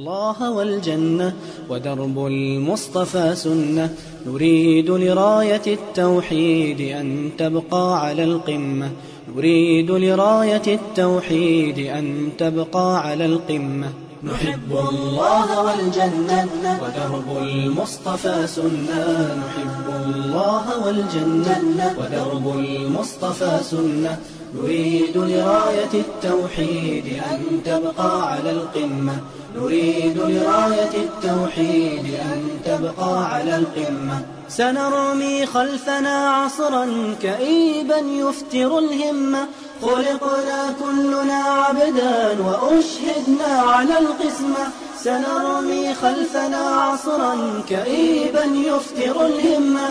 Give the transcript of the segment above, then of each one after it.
الله والجنة ودرب المصطفى سنة نريد لراية التوحيد أن تبقى على القمة نريد لراية التوحيد أن تبقى على القمة نحب الله والجنة ودرب المصطفى سنة نحب الله والجنة ودرب المصطفى سنة نريد لراية التوحيد أن تبقى على القمة نريد لراية التوحيد أن تبقى على القمة سنرمي خلفنا عصرا كئيبا يفتر الهمة خلقنا كلنا عبدا وأشهدنا على القسمة سنرمي خلفنا عصرا كئيبا يفتر الهمة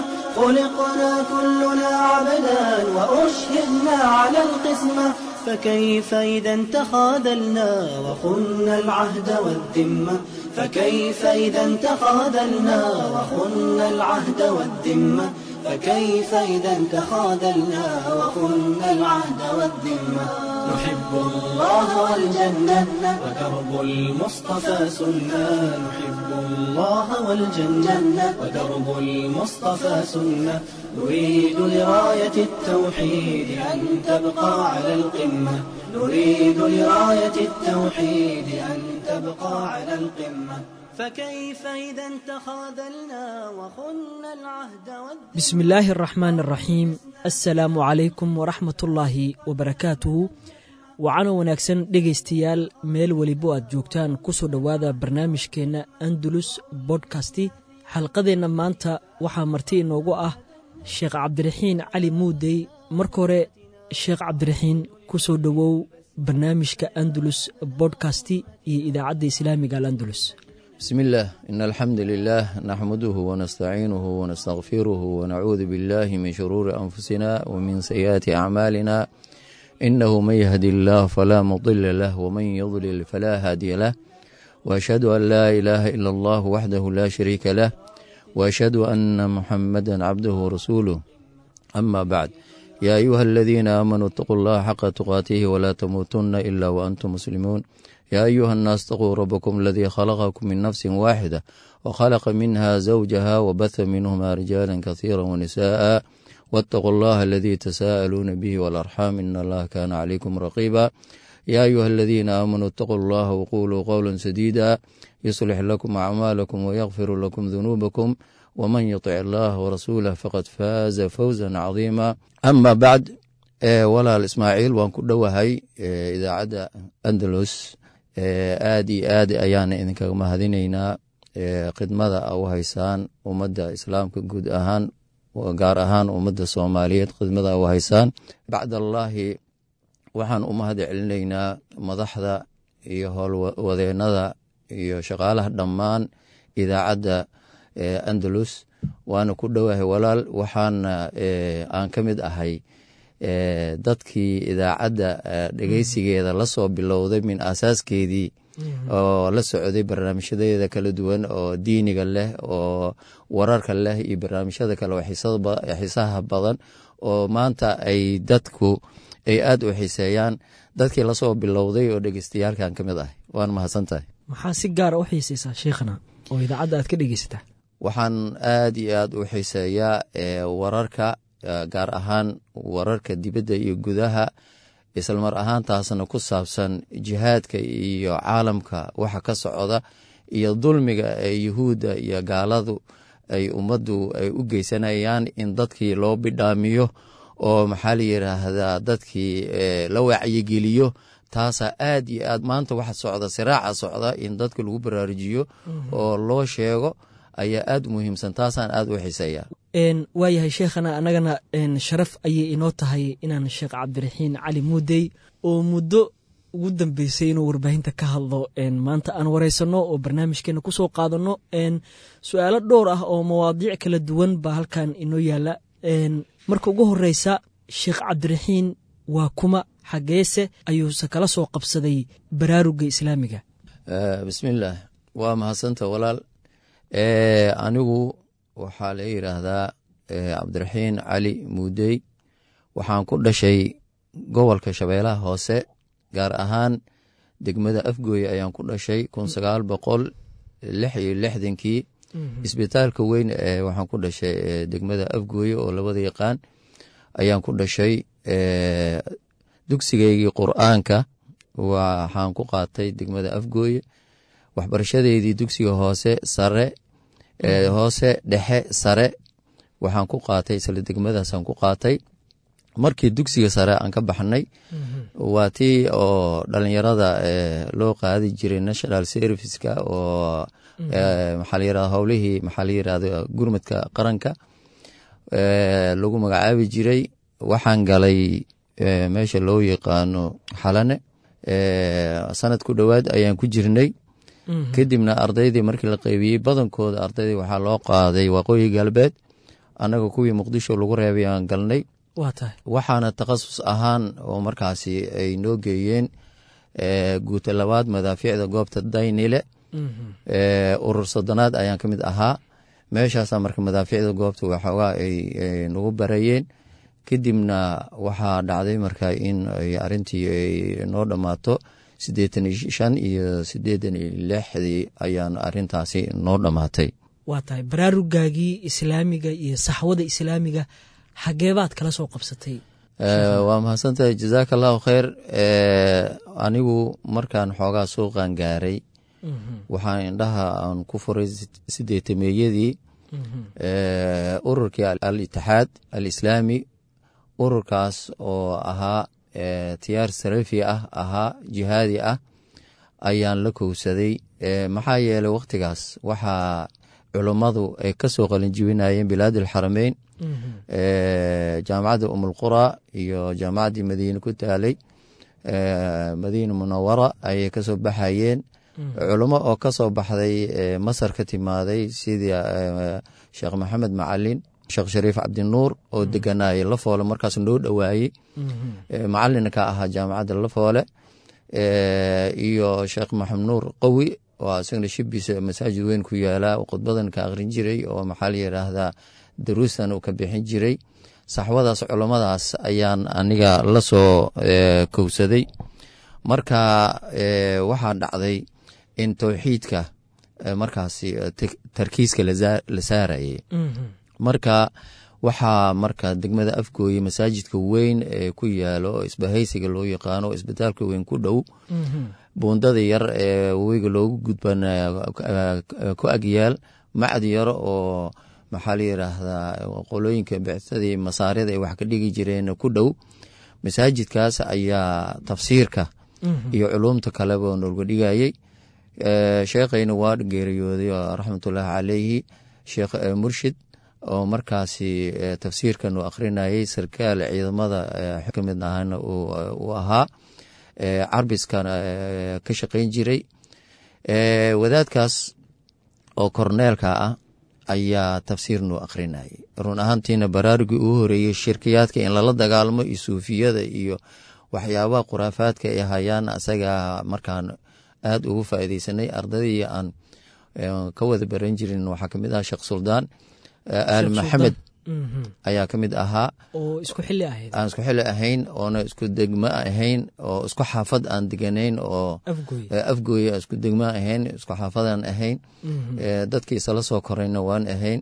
خلقنا كلنا عبدا وأشهدنا على القسمة فكيف إذا تخاذلنا وخنا العهد والذمة فكيف إذا تخاذلنا وخنا العهد والذمة فكيف إذا تخاذلنا وخنا العهد والذمة نحب الله والجنة ودرب المصطفى سنة نحب الله والجنة ودرب المصطفى سنة نريد لراية التوحيد أن تبقى على القمة نريد لراية التوحيد أن تبقى على القمة فكيف إذا تخاذلنا وخنا العهد والذمة بسم الله الرحمن الرحيم assalaamu calaykum waraxmatullaahi wabarakaatuhu wacano wanaagsan dhegaystayaal meel welibo aad joogtaan kusoo dhowaada barnaamijkeenna andalus bodkasti xalqadeenna maanta waxaa marti inoogu ah sheekh cabdiraxiin cali muudey marka hore sheekh cabdiraxiin kusoo dhowow barnaamijka andalus bodkasti iyo idaacadda islaamiga alandalus بسم الله إن الحمد لله نحمده ونستعينه ونستغفره ونعوذ بالله من شرور أنفسنا ومن سيئات أعمالنا إنه من يهدي الله فلا مضل له ومن يضلل فلا هادي له وأشهد أن لا إله إلا الله وحده لا شريك له وأشهد أن محمدا عبده ورسوله أما بعد يا أيها الذين آمنوا اتقوا الله حق تقاته ولا تموتن إلا وأنتم مسلمون يا أيها الناس اتقوا ربكم الذي خلقكم من نفس واحدة وخلق منها زوجها وبث منهما رجالا كثيرا ونساء واتقوا الله الذي تساءلون به والأرحام إن الله كان عليكم رقيبا يا أيها الذين آمنوا اتقوا الله وقولوا قولا سديدا يصلح لكم أعمالكم ويغفر لكم ذنوبكم ومن يطع الله ورسوله فقد فاز فوزا عظيما أما بعد walaal ismaaciil waan ku dhowahay idaacadda andalus aad iyo aad ayaana idinkaga mahadinaynaa khidmada a u haysaan ummadda islaamka guud ahaan gaar ahaan ummadda soomaaliyeed khidmada a u haysaan bacdallaahi waxaan u mahad celinaynaa madaxda iyo howlwadeennada iyo shaqaalaha dhammaan idaacadda andalus waana ku dhowahay walaal waxaana aan ka mid ahay dadkii idaacadda dhegeysigeeda lasoo bilowday min asaaskeedii oo la socday barnaamijyadeeda kala duwan oo diiniga leh oo wararka leh iyo barnaamijyada kale oo xiisaha badan oo maanta ay dadku ay aada u xiiseeyaan dadkii lasoo bilowday oo dhegeystayaalkan ka mid ah waan mahadsan tahay maxaa si gaara u xiisaysaa sheikhna oo idaacadda aad ka dhegeysataa waxaan aad iyo aad u xiiseeyaa wararka gaar ahaan wararka dibadda iyo gudaha islamar ahaantaasna ku saabsan jihaadka iyo caalamka waxa ka socda iyo dulmiga ee yuhuudda iyo gaaladu ay ummaddu ay u geysanayaan in dadkii loo bidhaamiyo oo maxaa la yidhaahdaa dadkii la wacyigeliyo taasaa aad iyo aad maanta waxa socda siraaca socda in dadka lagu baraarujiyo oo loo sheego ayaa aad u muhiimsan taasaan aad u xiseeyaa waayahay sheekhana annagana sharaf ayay inoo tahay inaan sheekh cabdiraxiin cali muudey oo muddo ugu dambeysay inuu warbaahinta ka hadlo maanta aan wareysanno oo barnaamijkeena kusoo qaadanno su-aalo dhowr ah oo mawaadiic kala duwan baa halkan inoo yaala marka ugu horeysa sheekh cabdiraxiin waa kuma xageese ayuuse kala soo qabsaday baraaruga islaamiga bismillaah waa mahadsanta walaal anigu waxaa la yidhaahdaa cabdiraxiin cali muudey waxaan ku dhashay gobolka shabeelaha hoose gaar ahaan degmada afgooye ayaan ku dhashay kun sagaal boqol lix iyo lixdankii isbitaalka weyn ee waxaan ku dhashay degmada afgooye oo labada yaqaan ayaan ku dhashay dugsigaygii qur-aanka waxaan ku qaatay degmada afgooye waxbarashadeydii dugsiga hoose sare hoose dhexe sare waxaan ku qaatay isla degmadaasaan ku qaatay markii dugsiga sare aan ka baxnay waa tii oo dhalinyarada loo qaadi jiray national serviceka oo maxaa la yirahda howlihii maxaa la yirahda gurmadka qaranka lagu magacaabi jiray waxaan galay meesha loo yaqaano xalane sanad ku dhowaad ayaan ku jirnay kadibna ardaydii markii la qeybiyey badankooda ardaydii waxaa loo qaaday waqooyi galbeed annaga kuwii muqdisho lagu reebay aan galnay waxaana takhasus ahaan oo markaasi ay noo geeyeen guuta labaad madaafiicda goobta daynile urur sodonaad ayaan ka mid ahaa meeshaasa marka madaafiicda goobta waxoogaa ay nagu barayeen kadibna waxaa dhacday marka in arintii ay noo dhammaato siddeetan iyo shan iyo siddeetan iyo lixdii ayaan arintaasi noo dhammaatay waa tahay baraarugaagii islaamiga iyo saxwada islaamiga xageebaad kala soo qabsatay waa mahadsantahay jazaaka allahu kheyr anigu markaan xoogaa suuqan gaaray waxaan indhaha aan ku furay sideetameeyadii ururkii al itixaad al islaami ururkaas oo ahaa tiyaar sarafi ah ahaa jihaadi ah ayaan la kowsaday maxaa yeelay wakhtigaas waxaa culummadu ay ka soo qalinjibinayeen bilaad alxarameyn jaamacadda umulqura iyo jaamacaddii madiine ku taalay madiina munawara ayay kasoo baxayeen culummo oo kasoo baxday masar ka timaaday sidii sheekh maxamed macalin sheekh shariif cabdinuur oo deganaaye lafoole markaas noo dhowaayey macalina ka ahaa jaamacadda lafoole iyo sheekh maxamed nuur qawi oo isagana shibisa masaajid weyn ku yaalaa khudbadan ka aqrin jiray oo maxaa la yiraahdaa daruustan uu ka bixin jiray saxwadaas culummadaas ayaan aniga la soo kowsaday marka waxaa dhacday in towxiidka markaasi tarkiiska la saarayay marka waxaa marka degmada afgooye masaajidka weyn ee ku yaalo oo isbahaysiga loo yaqaano oo isbitaalka weyn ku dhow buundada yar ee webiga loogu gudban ku agyaal macad yaro oo maxaa la yiraahdaa qolooyinka bicsadii masaarida ay wax ka dhigi jireen ku dhow masaajidkaas ayaa tafsiirka iyo culumta kaleba nooga dhigayey sheekhayna waa geeriyooday raxmatullaahi caleyhi sheekh murshid oo markaasi tafsiirkan uu akhrinayey sarkaal ciidamada ka mid ahana uu ahaa carbiskana ka shaqayn jiray wadaadkaas oo korneelka ah ayaa tafsiir nuu akhrinayay run ahaantiina baraarugii uu horeeyey shirkiyaadka in lala dagaalamo iyo suufiyada iyo waxyaabaha khuraafaadka ay hayaan asagaa markaan aada ugu faaideysanay ardadii aan ka wada baran jirin waxaa kamid aha sheekh suldaan aali maxamed ayaa ka mid ahaa oo isku xili ahayd aan isku xili ahayn oona isku degmo ahayn oo isku xaafad aan deganayn oo afgooye isku degmo ahayn isku xaafadaan ahayn dadkii isala soo korayna waan ahayn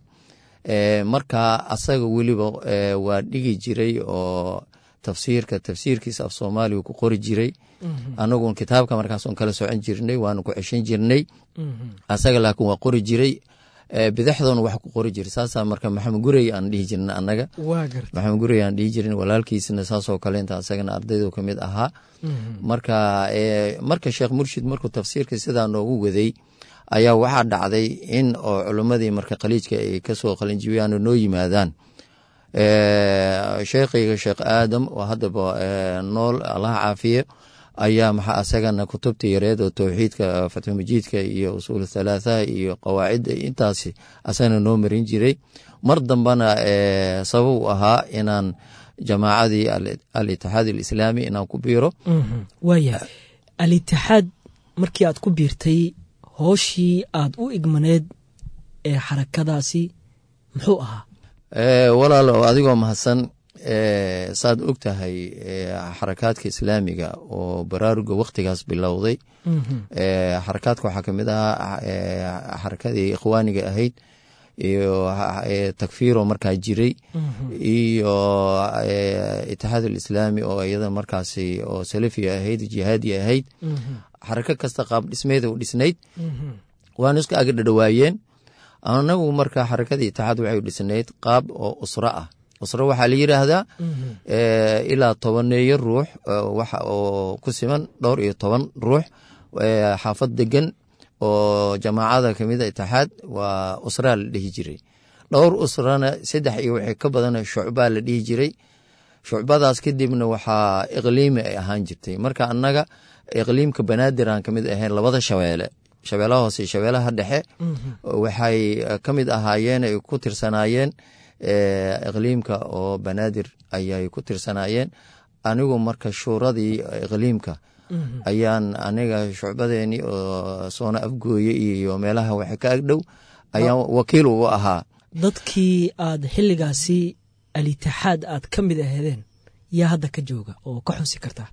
marka asaga weliba waa dhigi jiray oo tafsiirka tafsiirkiisa af soomaaliga ku qori jiray anagun kitaabka markaason kala socon jirnay waana ku ceshan jirnay asaga laakiin waa qori jiray bidaxdoona wax ku qori jira saasaa marka maxamed gurey aan dhihi jirin annaga maxamed gurey aan dhihi jirin walaalkiisna saasoo kale inta asagana ardaydu ka mid ahaa marka marka sheekh murshid markuu tafsiirka sidaa noogu waday ayaa waxaa dhacday in oo culimmadii marka khaliijka ay kasoo qalinjibiyaan oo noo yimaadaan sheekhayga sheekh aadam oo haddaba nool allaha caafiye ayaa maxaa asagana kutubta yareed oo towxiidka fatxumajiidka iyo usuul thalaathaha iyo qawaacidda intaasi asagana noo marin jiray mar dambena sabab u ahaa inaan jamaacadii al-itixaad alislaami inaan ku biiro waaya al-itixaad markii aad ku biirtay hooshii aad u igmaneed ee xarakadaasi muxuu ahaa walaalo adigoo mahadsan saad og tahay xarakaadka islaamiga oo baraaruga wakhtigaas bilowday xarakaadka waxaa kamid ahaa xarakadii ikhwaaniga ahayd iyo takfiiro markaa jiray iyo itixaad alislaami oo iyada markaasi oo salafiga ahayd jihaadi ahayd xarako kasta qaab dhismeeda u dhisnayd waana isku aga dhadhawaayeen anagu marka xarakadii itixaad waxay u dhisnayd qaab oo usro ah usro waxaa la yiraahdaa ilaa tobaneeyo ruux waxa oo ku siman dhowr iyo toban ruux xaafad degan oo jamaacada kamida itixaad waa usraa la dhihi jiray dhowr usrana saddex iyo wixii ka badan shucbaa la dhihi jiray shucbadaas kadibna waxaa iqliimi ay ahaan jirtay marka annaga iqliimka banaadir aan kamid ahayn labada shabeele shabeelaha hoose iyo shabeelaha dhexe waxay ka mid ahaayeen ay ku tirsanaayeen iqliimka oo banaadir ayay ku tirsanaayeen anigu marka shuuradii iqliimka ayaan aniga shucbadeeni oo soona afgooye iyo meelaha waxa ka agdhow ayaan wakiil ugu ahaa dadkii aad xilligaasi alitixaad aad ka mid aheedeen yaa hadda ka jooga oo ka xusi kartaa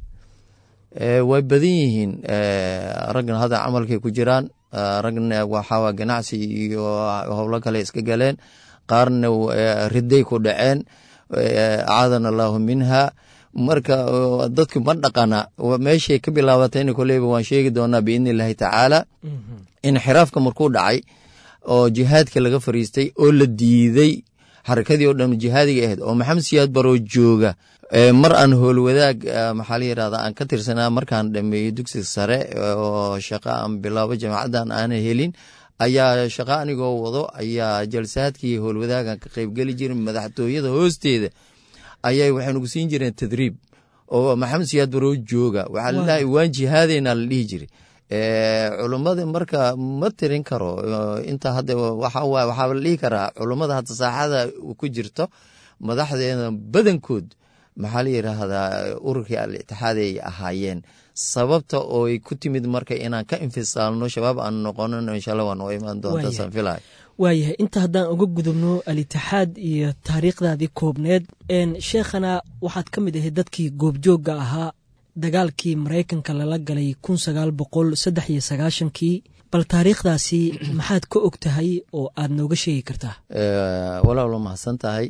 way badan yihiin ragna hadda camalkay ku jiraan ragna waxaa ganacsi iyo howlo kale iska galeen qaarna riday ku dhaceen acaadana allaahu minha marka dadku ma dhaqana meeshay ka bilaabatayna koleyba waan sheegi doonaa biidni illaahi tacaala inxiraafka markuu dhacay oo jihaadka laga fariistay oo la diiday xarakadii oo dhan jihaadiga ahayd oo maxamed siyaad baroo jooga mar aan howlwadaag maxaa la yirahda aan ka tirsanaa markaan dhameeyey dugsiga sare oo shaqo aan bilaabo jaamacaddan aanan helin ayaa shaqo anigoo wado ayaa jalsaadkii howlwadaagan ka qeybgeli jirin madaxtooyada hoosteeda ayay waxay nagu siin jireen tadriib oo maxamed siyaad baroo jooga waxaa lalahay waan jihaadeyna la dhihi jiray culummada marka ma tirin karo inta hadda waxaa la dhihi karaa culummada hadda saaxada ku jirto madaxdeeda badankood maxaa la yiraahdaa ururkii al-itixaad ay ahaayeen sababta ooy ku timid marka inaan ka infisaalno shabaab aan noqonino inshaalla waa noo imaan doonta saan filay waayahay inta haddaan uga gudubno al-itixaad iyo taariikhdaadii koobneed sheekhana waxaad ka mid ahayd dadkii goobjoogga ahaa dagaalkii maraykanka lala galay kun sagaal boqol saddex iyo sagaashankii bal taariikhdaasi maxaad ka og tahay oo aad nooga sheegi kartaa walaalo mahadsan tahay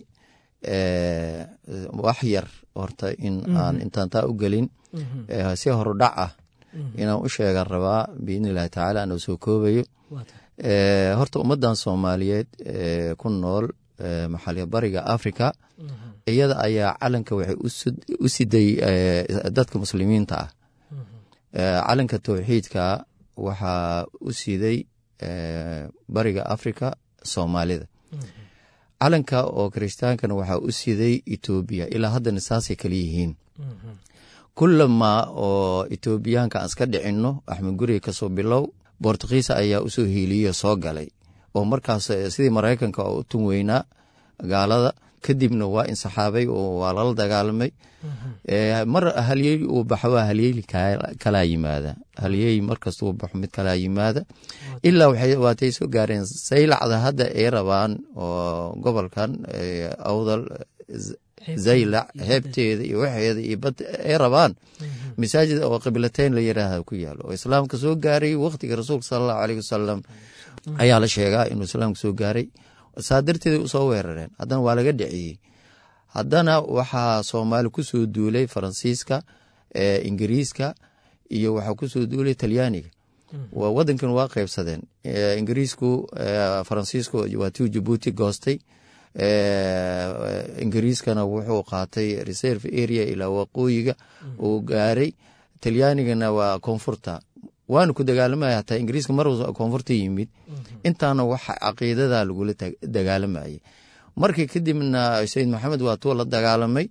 wax yar horta in aan intaan taa u gelin si horudhac ah inaan u sheegan rabaa biidni illahi tacaala anoo soo koobayo horta ummaddan soomaaliyeed ku nool maxaaliya bariga africa iyada ayaa calanka waxay u siday dadka muslimiinta ah calanka towxiidka waxaa u siday bariga africa soomaalida calanka oo kiristaankana waxaa u siday etoobiya ilaa haddana saasay kala yihiin kulamaa oo etoobiyaanka aan iska dhicinno axmed guriga kasoo bilow bortugiisa ayaa usoo hiiliyo soo galay oo markaas sidii maraykanka oo u tun weynaa gaalada kadibna waa insaxaabay oo waa lala dagaalamay mar halyey uu baxo waa halyeyli kalaa yimaada halyey markasta uu baxo mid kalaa yimaada ilaa waatay soo gaareen saylacda hadda ay rabaan oo gobolkan awdal zaylac heebteeda iyo waxeeda iyo bad ay rabaan masaajid oo qiblateyn la yiraahda ku yaalo oo islaamka soo gaaray wakhtiga rasuulka sala allahu aleyh wasalam ayaa la sheegaa inuu islaamka soo gaaray saa darteeda usoo weerareen haddana waa laga dhiciyey haddana waxaa soomaali kusoo duulay faransiiska ingiriiska iyo waxaa kusoo duulay talyaaniga wadankan waa qeybsadeen ingiriisku faransiisku waa tiu jabuuti goostay ingiriiskana wuxuu qaatay reserve area ilaa waqooyiga uu gaaray talyaanigana waa koonfurta waana ku dagaalamaya hataa ingiriiska mar koonfurta yimid intaana waxa caqiidada lagula dagaalamayay markii kadibna sayid maxamed waa tuu la dagaalamay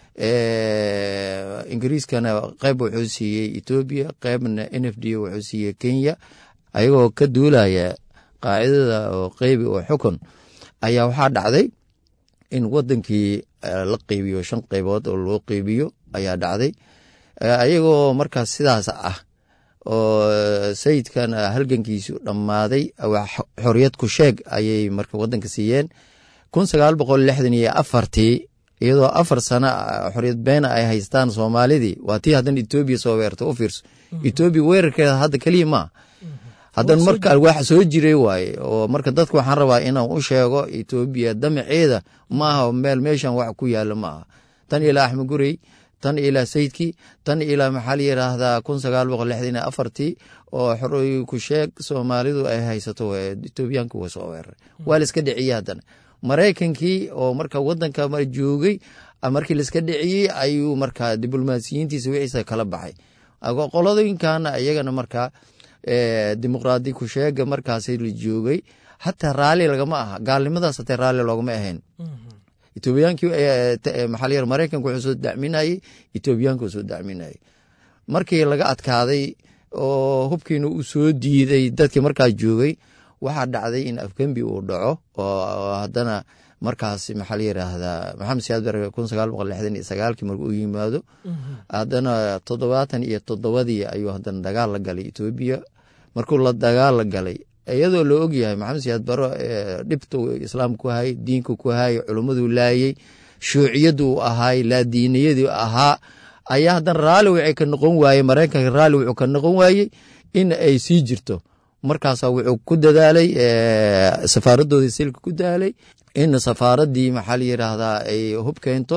ingiriiskana qeyb wuxuu siiyey etoobiya qeybna n f d wuxuu siiyey kenya ayagoo ka duulaya qaacidada oo qeybi oo xukun ayaa waxaa dhacday in wadankii la qeybiyo shan qeybood oo loo qeybiyo ayaa dhacday ayagoo markaas sidaas ah oo sayidkan halgankiisu dhammaaday xoriyad ku sheeg ayay marka wadanka siiyeen kun sagaal boqol lixdan iyo afartii iyadoo afar sano xoriyad beena ay haystaan soomaalidii waa tii haddana etoobiya soo weerta u fiirso etoobiya weerarkeeda hadda keliya maa haddana marka wax soo jiray waaye oo marka dadka waxaan rabaa inaan u sheego etoobiya damaceeda ma aha meel meeshan wax ku yaala ma aha tan ilaa axmed gurey tan ilaa sayidkii tan ilaa maxaa la yiraahdaa kun sagaal boqol lixdan iyo afartii oo xoroy ku sheeg soomaalidu ay haysato etoobiyaanka waa soo weeraray waa la iska dhiciyey haddana maraykankii oo marka wadanka joogay markii laiska dhiciyey ayuu markaa diblomaasiyiintiisa wixiisa kala baxay qoladooyinkana iyagana markaa dimuqraadi ku sheega markaasi la joogay hataa raalli lagama aha gaalnimadaas hatee raalli loogama ahayn etoobiyaankii maxaa la yar maraykanka wuxuu soo dacminayey etoobiyaanka soo dacminayey markii laga adkaaday oo hubkiina uu soo diiday dadkii markaa joogay waxaa dhacday in afgembi uu dhaco oo haddana markaas maxaa la yiraahdaa maxamed siyaad bare kun sagaal boqol lixdan iyo sagaalkii marka uu yimaado haddana toddobaatan iyo toddobadii ayuu haddana dagaal la galay etoobiya markuu la dagaal la galay iyadoo la ogyahay maxamed siyaad baro dhibta islaam ku hayay diinka ku hayay culummadu laayey shuuciyadu ahaay laadiiniyadii ahaa ayaa haddana raalli waxay ka noqon waayey maraykanka raalli wuxuu ka noqon waayey in ay sii jirto markaasa wuxuu ku dadaalay safaaradoodii silka ku daalay in safaaradii maxaa la yiraahdaa ay hub keento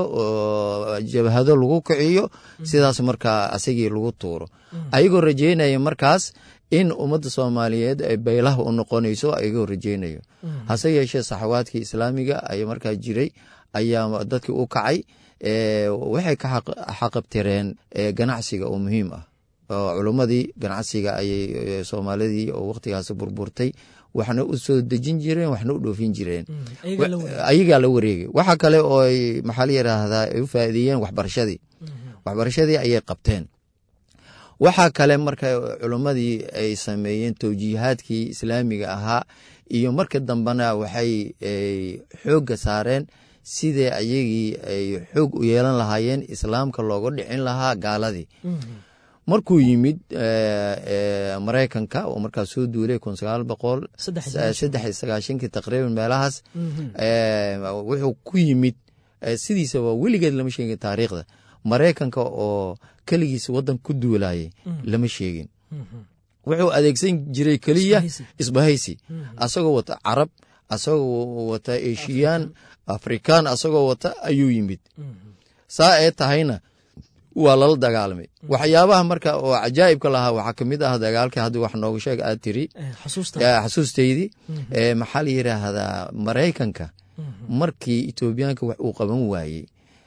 oo jabhado lagu kiciyo sidaas markaa asagii lagu tuuro ayagoo rajeynaya markaas in ummadda soomaaliyeed ay baylaha u noqonayso ayagoo rajeynayo hase yeeshee saxawaadkii islaamiga ay markaa jiray ayaa dadkii u kacay waxay ka xaqabtireen ganacsiga oo muhiim ah oo culummadii ganacsiga ayay soomaalidii oo wakhtigaas burburtay waxna u soo dejin jireen waxna u dhoofin jireen ayagaa la wareegay waxa kale oo ay maxaa la yiraahdaa ay u faa'iideeyeen waxbarashadii waxbarashadii ayay qabteen waxaa kale marka culummadii ay sameeyeen towjiihaadkii islaamiga ahaa iyo marka dambena waxay xoogga saareen sidee ayagii ay xoog u yeelan lahaayeen islaamka looga dhicin lahaa gaaladii markuu yimid maraykanka oo markaas soo duulay kun sagaal boqol saddex iyo sagaashankii taqriiban meelahaas wuxuu ku yimid sidiisaba weligeed lama sheegin taariikhda maraykanka oo keligiis wadan ku duulayay lama sheegin wuxuu adeegsan jiray keliya isbahaysi asagoo wata carab asagoo wata eshiyaan afrikaan asagoo wata ayuu yimid saa ee tahayna waa lala dagaalamay waxyaabaha marka oo cajaa'ibka lahaa waxaa kamid ah dagaalkii haddi wax nooga sheeg aad tiri xasuusteydii maxaa la yiraahdaa maraykanka markii etoobiyaanka wax uu qaban waayey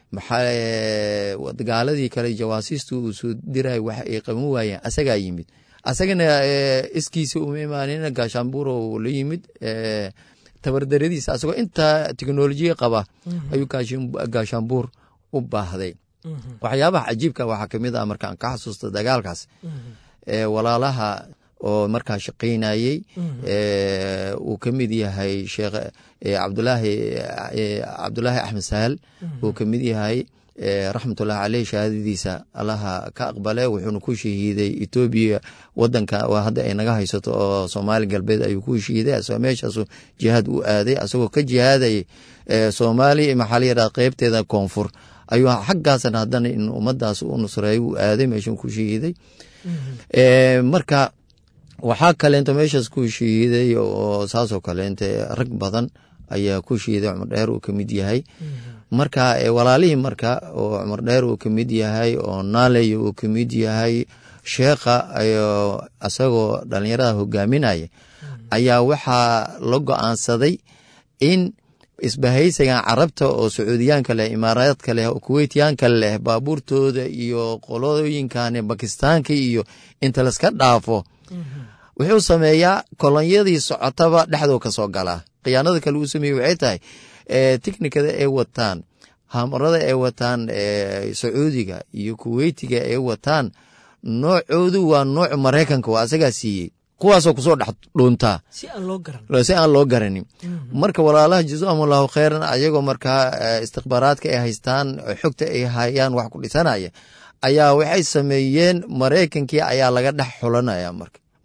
gaaladii kale jawaasiista uu soo diray wax ay qaban waayeen asagaa yimid asagana iskiisa uma imaanin gaashaanbuuro la yimid tabardaradiisa asagoo intaa teknolojiya qaba ayuu gaashaanbuur u baahday waxyaabaha cajiibka waxaa kamid ah markaan ka xasuusta dagaalkaas walaalaha oo markaa shaqaynayey uu ka mid yahay sheekh cabdulaahi cabdulaahi axmed sahal uu ka mid yahay raxmatullahi caleyh shahaadadiisa allaha ka aqbale wuxuuna ku shahiiday etoobiya wadanka hadda ay naga haysato oo soomaali galbeed ayuu ku shahiiday asagoo meeshaasu jihaad u aaday asagoo ka jihaadayay soomaaliya maxaa la yidhaha qeybteeda koonfur ayuu xaggaasna haddana in ummadaas u nusreeyo uu aaday meeshan ku shahiiday marka waxaa kaleento meeshaas ku shahiiday oo saasoo kaleente rag badan ayaa ku shahiiday cumar dheer uu kamid yahay marka walaalihii marka oo cumar dheer uu kamid yahay oo naaley uu kamid yahay sheekha isagoo dhalinyarada hogaaminaya ayaa waxaa la go-aansaday in isbahaysigan carabta oo sacuudiyaanka leh imaaraadka leh oo kuweytyaanka leh baabuurtooda iyo qolooyinkan bakistaanka iyo inta laska dhaafo wuxuu sameeyaa kolonyadii socotaba dhexdoo ka soo galaa khiyaanada kale uu sameeye waxay tahay tiknikada ay wataan hamarada ay wataan sacuudiga iyo kuweytiga ay wataan noocoodu waa nooc maraykanka waa asagaa siiyey kuwaasoo kusoo dhex dhuuntaa si aan loo garanin marka walaalaha jazaahum allahu kheyran ayagoo markaa istikbaaraadka ay haystaan xogta ay hayaan wax ku dhisanaya ayaa waxay sameeyeen maraykankii ayaa laga dhex xulanaya marka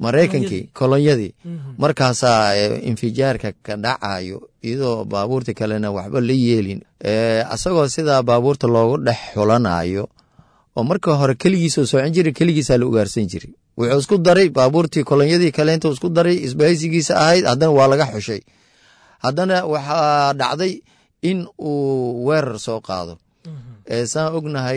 maraykankii kolonyadii markaasaa infijaarka ka dhacayo iyadoo baabuurta kalena waxba la yeelin asagoo sidaa baabuurta loogu dhex xulanayo oo marka hore keligiisoo socon jira keligiisaa la ugaarsan jiray wuxuu isku daray baabuurtii kolonyadii kaleenta isku daray isbahaysigiisa ahayd haddana waa laga xushay haddana waxaa dhacday in uu weerar soo qaado saan ognahay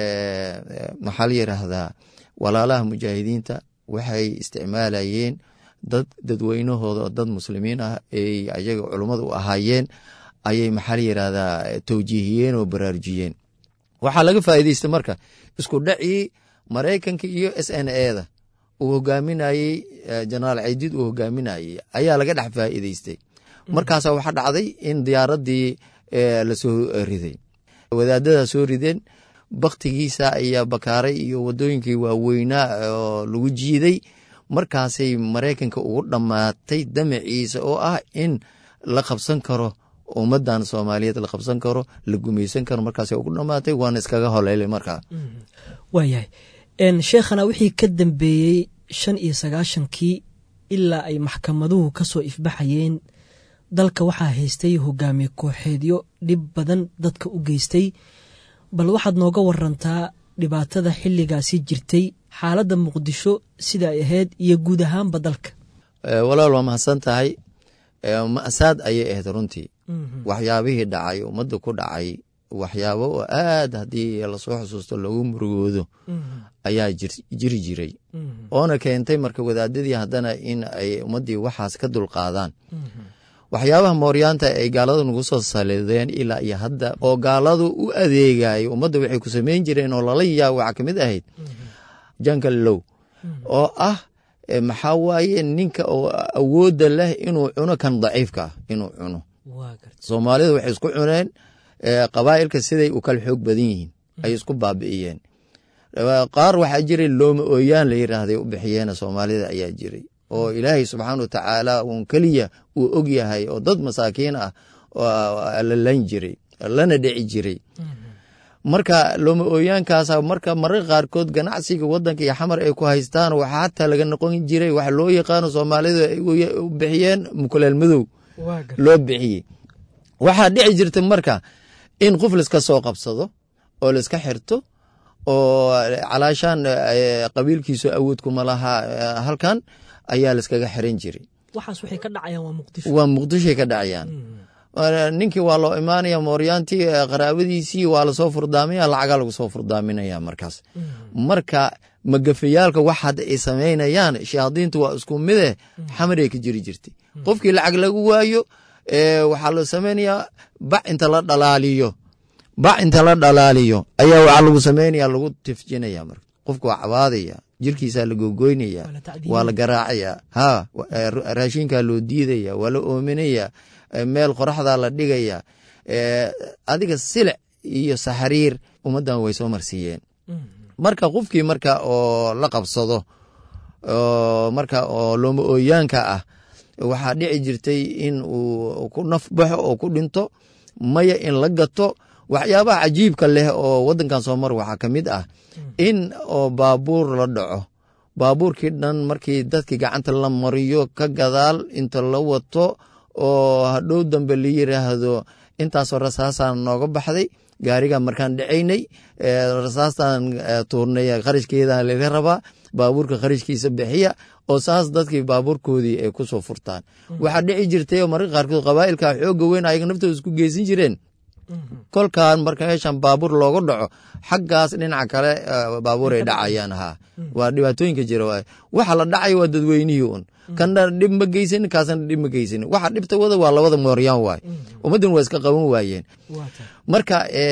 maxaa la yiraahdaa walaalaha mujaahidiinta waxay isticmaalayeen dad dadweynahooda oo dad muslimiin ah ay ayaga culummada u ahaayeen ayay maxaa la yirahdaa towjiihiyeen oo baraarujiyeen waxaa laga faa'iidaystay marka isku dhacii maraykanka iyo s n e da uu hogaaminayey jenaraal ciidid uu hogaaminayey ayaa laga dhex faa'iidaystay markaasa waxaa dhacday in diyaaraddii lasoo riday wadaadadaa soo rideen baktigiisa ayaa bakaaray iyo wadooyinkii waaweynaa oo lagu jiiday markaasay maraykanka ugu dhammaatay damaciisa oo ah in la qabsan karo ummadan soomaaliyeed la qabsan karo la gumaysan karo markaas ugu dhammaatay waana iskaga holeylay markaa waayahay sheekhana wixii ka dambeeyey shan iyo sagaashankii ilaa ay maxkamaduhu ka soo ifbaxayeen dalka waxaa haystay hogaamiye kooxeedyo dhib badan dadka u geystay bal waxaad nooga warantaa dhibaatada xilligaasi jirtay xaaladda muqdisho sida ay ahayd iyo guud ahaanba dalka walaal waa mahadsan tahay ma'saad ayay ahayd runtii waxyaabihii dhacay ummadda ku dhacay waxyaabo oo aad haddii lasoo xusuusto loogu murugoodo ayaa jiri jiray oona keentay marka wadaadadii haddana in ay ummaddii waxaas ka dulqaadaan waxyaabaha mooryaanta ay gaalada nagu soo salideen ilaa iyo hadda oo gaaladu u adeegayo ummadda waxay ku samayn jireen oo lala yaabo waxaa ka mid ahayd jankal low oo ah maxaa waaye ninka oo awoodda leh inuu cuno kan daciifka ah inuu cuno soomaalida waxay isku cuneen qabaa'ilka siday u kala xoog badan yihiin ay isku baabi'iyeen qaar waxaa jiray looma ooyaan la yiraahday u bixiyeen soomaalida ayaa jiray oo ilaahay subxaana wa tacaala uun keliya uu og yahay oo dad masaakiin ah la lan jiray lana dhici jiray marka looma ooyaankaasa marka mararka qaarkood ganacsiga wadanka iyo xamar ay ku haystaan waxaa hataa laga noqon jiray waxa loo yaqaano soomaalida ay u bixiyeen mukuleel madow loo bixiyey waxaa dhici jirta marka in qof laiska soo qabsado oo laiska xirto oo calaashaan qabiilkiisu awood kuma lahaa halkan ayaa laiskaga xiran jiray waa muqdishoay ka dhacayaan ninkii waa loo imaanaya mooryaantii qaraabadiisii waa lasoo furdaaminaya lacagaa lagu soo furdaaminaya markaas marka magafayaalka wax hadda ay samaynayaan shayaadiintu waa isku mide xamaray ka jiri jirtay qofkii lacag lagu waayo waxaa loo samaynayaa bac inta la dhalaaliyo bac inta la dhalaaliyo ayaa waxaa lagu samaynaya lagu tifjinaya marka qofka waa cabaadaya jirkiisaa la gogoynaya waa la garaacaya ha raashinkaa loo diidaya waa la oominaya meel qoraxdaa la dhigaya adiga silic iyo saxariir ummaddan way soo marsiiyeen marka qofkii marka oo la qabsado marka oo looma ooyaanka ah waxaa dhici jirtay in uu ku naf baxo oo ku dhinto maya in la gato waxyaabaha cajiibka leh oo wadankan soomar waxaa ka mid ah in oo baabuur la dhaco baabuurkii dhan markii dadkii gacanta la mariyo ka gadaal inta la wato oo hadhow dambe la yiraahdo intaasoo rasaasaan nooga baxday gaariga markaan dhacaynay rasaastaan tuurnay qarashkeeda laga rabaa baabuurka qarashkiisa bixiya oo saas dadkii baabuurkoodii ay kusoo furtaan waxaa dhici jirtay oo mararka qaarkood qabaa'ilka xooga weyn ayaga naftooda isku geysan jireen kolkaan marka meeshan baabuur looga dhaco xaggaas dhinaca kale baabuur ay dhacayaan ha waa dhibaatooyinka jira waay waxa la dhacaya waa dadweynihii un kana dhib ma geysanin kaasna dhib ma geysanin waxa dhibta wada waa labada mooryaan waay ummaddan waa iska qaban waayeen marka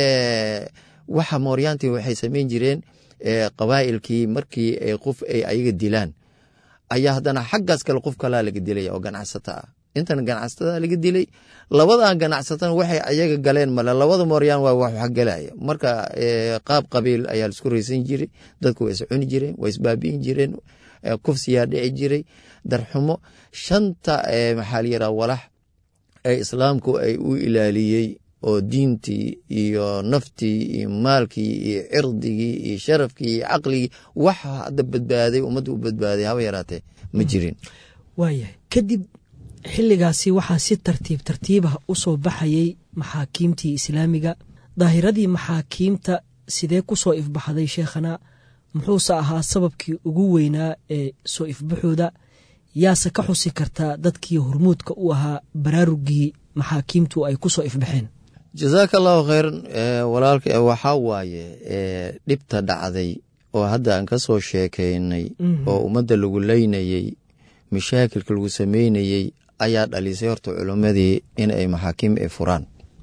waxa mooryaantii waxay samayn jireen qabaa'ilkii markii qof ay ayaga dilaan ayaa haddana xaggaas kale qof kalaa laga dilaya oo ganacsata ah intan ganacsatada laga dilay labadan ganacsatana waxay ayaga galeen male labada mooryaan waa wax galaya marka qaab qabiil ayaa laisku raysan jiray dadku waa iscuni jireen waa isbaabi'in jireen kufsiyaa dhici jiray darxumo shanta maxaa la yiraha walax ee islaamku ay u ilaaliyey oo diintii iyo naftii iyo maalkii iyo cirdigii iyo sharafkii iyo caqligii waxa hadda badbaaday ummadda u badbaaday haba yaraatee ma jirin waayahay kadib xilligaasi waxaa si tartiib tartiibah u soo baxayay maxaakiimtii islaamiga daahiradii maxaakiimta sidee ku soo ifbaxday sheekhana muxuuse ahaa sababkii ugu weynaa ee soo ifbaxooda yaase ka xusi kartaa dadkii hormuudka u ahaa baraarugii maxaakiimtu ay ku soo ifbaxeen jazaaka allahu khayran walaalka waxaa waaye dhibta dhacday oo hadda aan ka soo sheekaynay oo ummadda lagu leynayey mashaakilka lagu sameynayey ayaa dhalisay horta culimmadii in ay maxaakiim ay furaan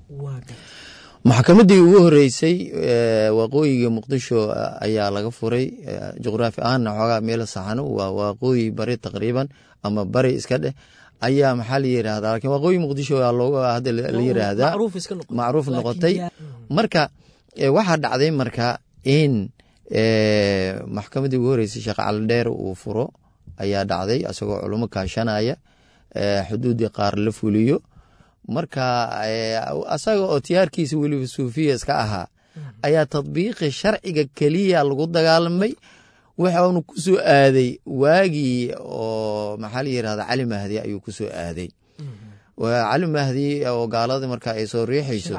maxkamaddii ugu horeysay waqooyiga muqdisho ayaa laga furay juqraafi ahaanna xoogaa meel saxano waa waqooyi bari taqriiban ama bari iska dheh ayaa maxaa la yirahdaa lakin waqooyi muqdisho hadda la yiraahdaa macruuf noqotay marka waxaa dhacday marka in maxkamaddii ugu horeysay sheekh calidheer uu furo ayaa dhacday isagoo culimo kaashanaya xuduuddii qaar la fuliyo marka asaga oo tiyaarkiisa weliba suufiya iska ahaa ayaa tadbiiqi sharciga keliya lagu dagaalamay waxaanu ku soo aaday waagii oo maxaa la yirahda cali mahdi ayuu ku soo aaday cali mahdi oo gaalada marka ay soo riixayso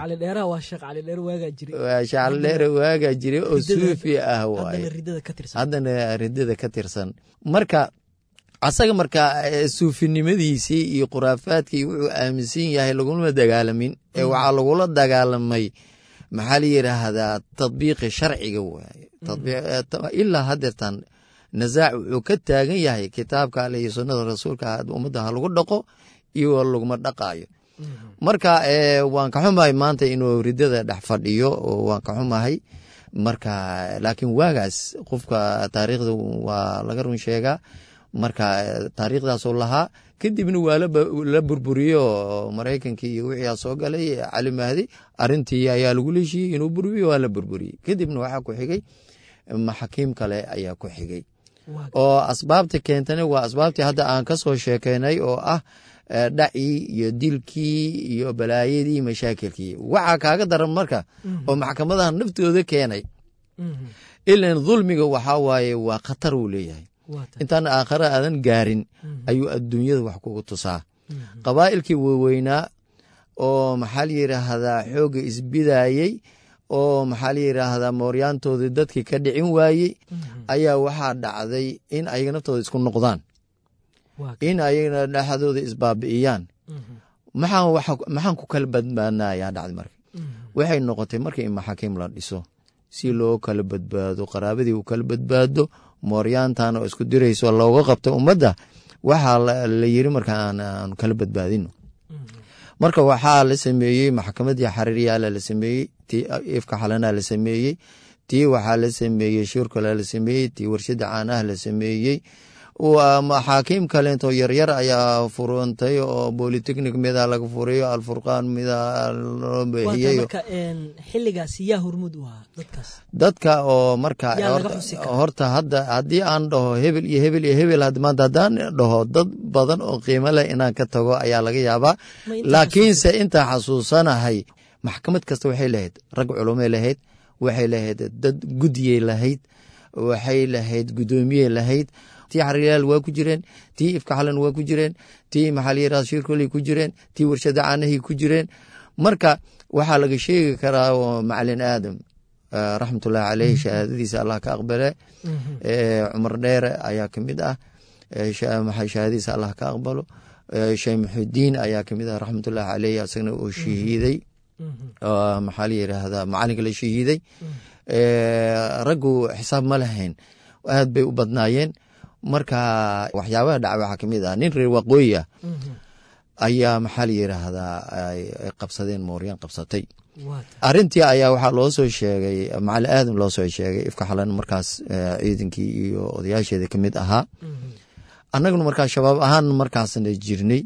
sheekh calidheere waagaa jiray oo suufi ah waaye haddana ridada ka tirsan marka asaga marka suufinimadiisii iyo khuraafaadkii wuxuu aaminsan yahay lagulama dagaalamin ee waxaa lagula dagaalamay maxaa la yiraahdaa tadbiiqi sharciga waaye ilaa hadeertan nasaac wuxuu ka taagan yahay kitaabka ale iyo sunnada rasuulka ummadda ha lagu dhaqo iyo laguma dhaqaayo marka waan ka xumahay maanta inuu ridada dhex fadhiyo waan ka xumahay marka laakiin waagaas qofka taariikhda waa laga run sheegaa marka taariikhdaasoo lahaa kadibna waa la burburiyo maraykankii iyo wixii soo galay cali mahdi arintii ayaa lagu leeshiyey inuu burburiyo waa la burburiyey kadibna waxaa ku xigay maxakiim kale ayaa ku xigay oo asbaabta keentana waa asbaabtii hadda aan ka soo sheekeynay oo ah dhacii iyo dilkii iyo balaayadii mashaakilkii waxaa kaaga daran marka oo maxkamadaha naftooda keenay ilan dulmiga waxaa waaye waa khatar uu leeyahay intaan aakhare aadan gaarin ayuu adduunyada wax kugu tusaa qabaa'ilkii waaweynaa oo maxaa la yiraahdaa xoogga isbidayey oo maxaa la yiraahdaa mooryaantoodii dadkii ka dhicin waayey ayaa waxaa dhacday in ayaga naftooda isku noqdaan in ayagana dhexdooda isbaabi'iyaan maxaan ku kala badbaadna ayaa dhacday marka waxay noqotay marka in maxaakiim la dhiso si loo kala badbaado qaraabadii u kala badbaado mooryaantan oo isku dirayso looga qabta ummadda waxaa la yiri marka aan kala badbaadino marka waxaa la sameeyey maxkamadii xariiryaala la sameeyey tii ifka xalanaa la sameeyey tii waxaa la sameeyey shurkala la sameeyey tii warshada caanaha la sameeyey maxaakiim kaleento yaryar ayaa furantay oo bolitechnic mida laga furayo alfurqaan mida loo bixiyey xiligaas yaa hormud u ahaa dadkaas dadka oo marka horta hadda haddii aan dhaho hebel iyo hebel iyo hebel maanta haddaan dhaho dad badan oo qiimo leh inaan ka tago ayaa laga yaabaa laakiinse intaa xasuusanahay maxkamad kasta waxay lahayd rag culumay lahayd waxay lahayd dad guddiyey lahayd waxay lahayd guddoomiyey lahayd tii xariiryaal waa ku jireen tii ifka xalan waa ku jireen tii maxaa la yirahda shirkoley ku jireen tii warshada caanahii ku jireen marka waxaa laga sheegi karaa macalin aadam raxmatullahi caleyh shahaadadiisa allah ka aqbale cumar dheere ayaa kamid ah shahaadadiisa allah ka aqbalo sheekh muxudiin ayaa kamid ah raxmatullahi caleyh asagna oo shahiiday maxaa la yiraahdaa macalinka la shahiiday raggu xisaab ma lahayn aad bay u badnaayeen marka waxyaabaha dhaca waxaa kamid ah nin reer waqooyi ah ayaa maxaa la yiraahdaa ay qabsadeen mooryaan qabsatay arintii ayaa waxaa loo soo sheegay macali aadam loo soo sheegay ifka xalan markaas ciidankii iyo odayaasheeda kamid ahaa annaguna markaa shabaab ahaan markaasna jirnay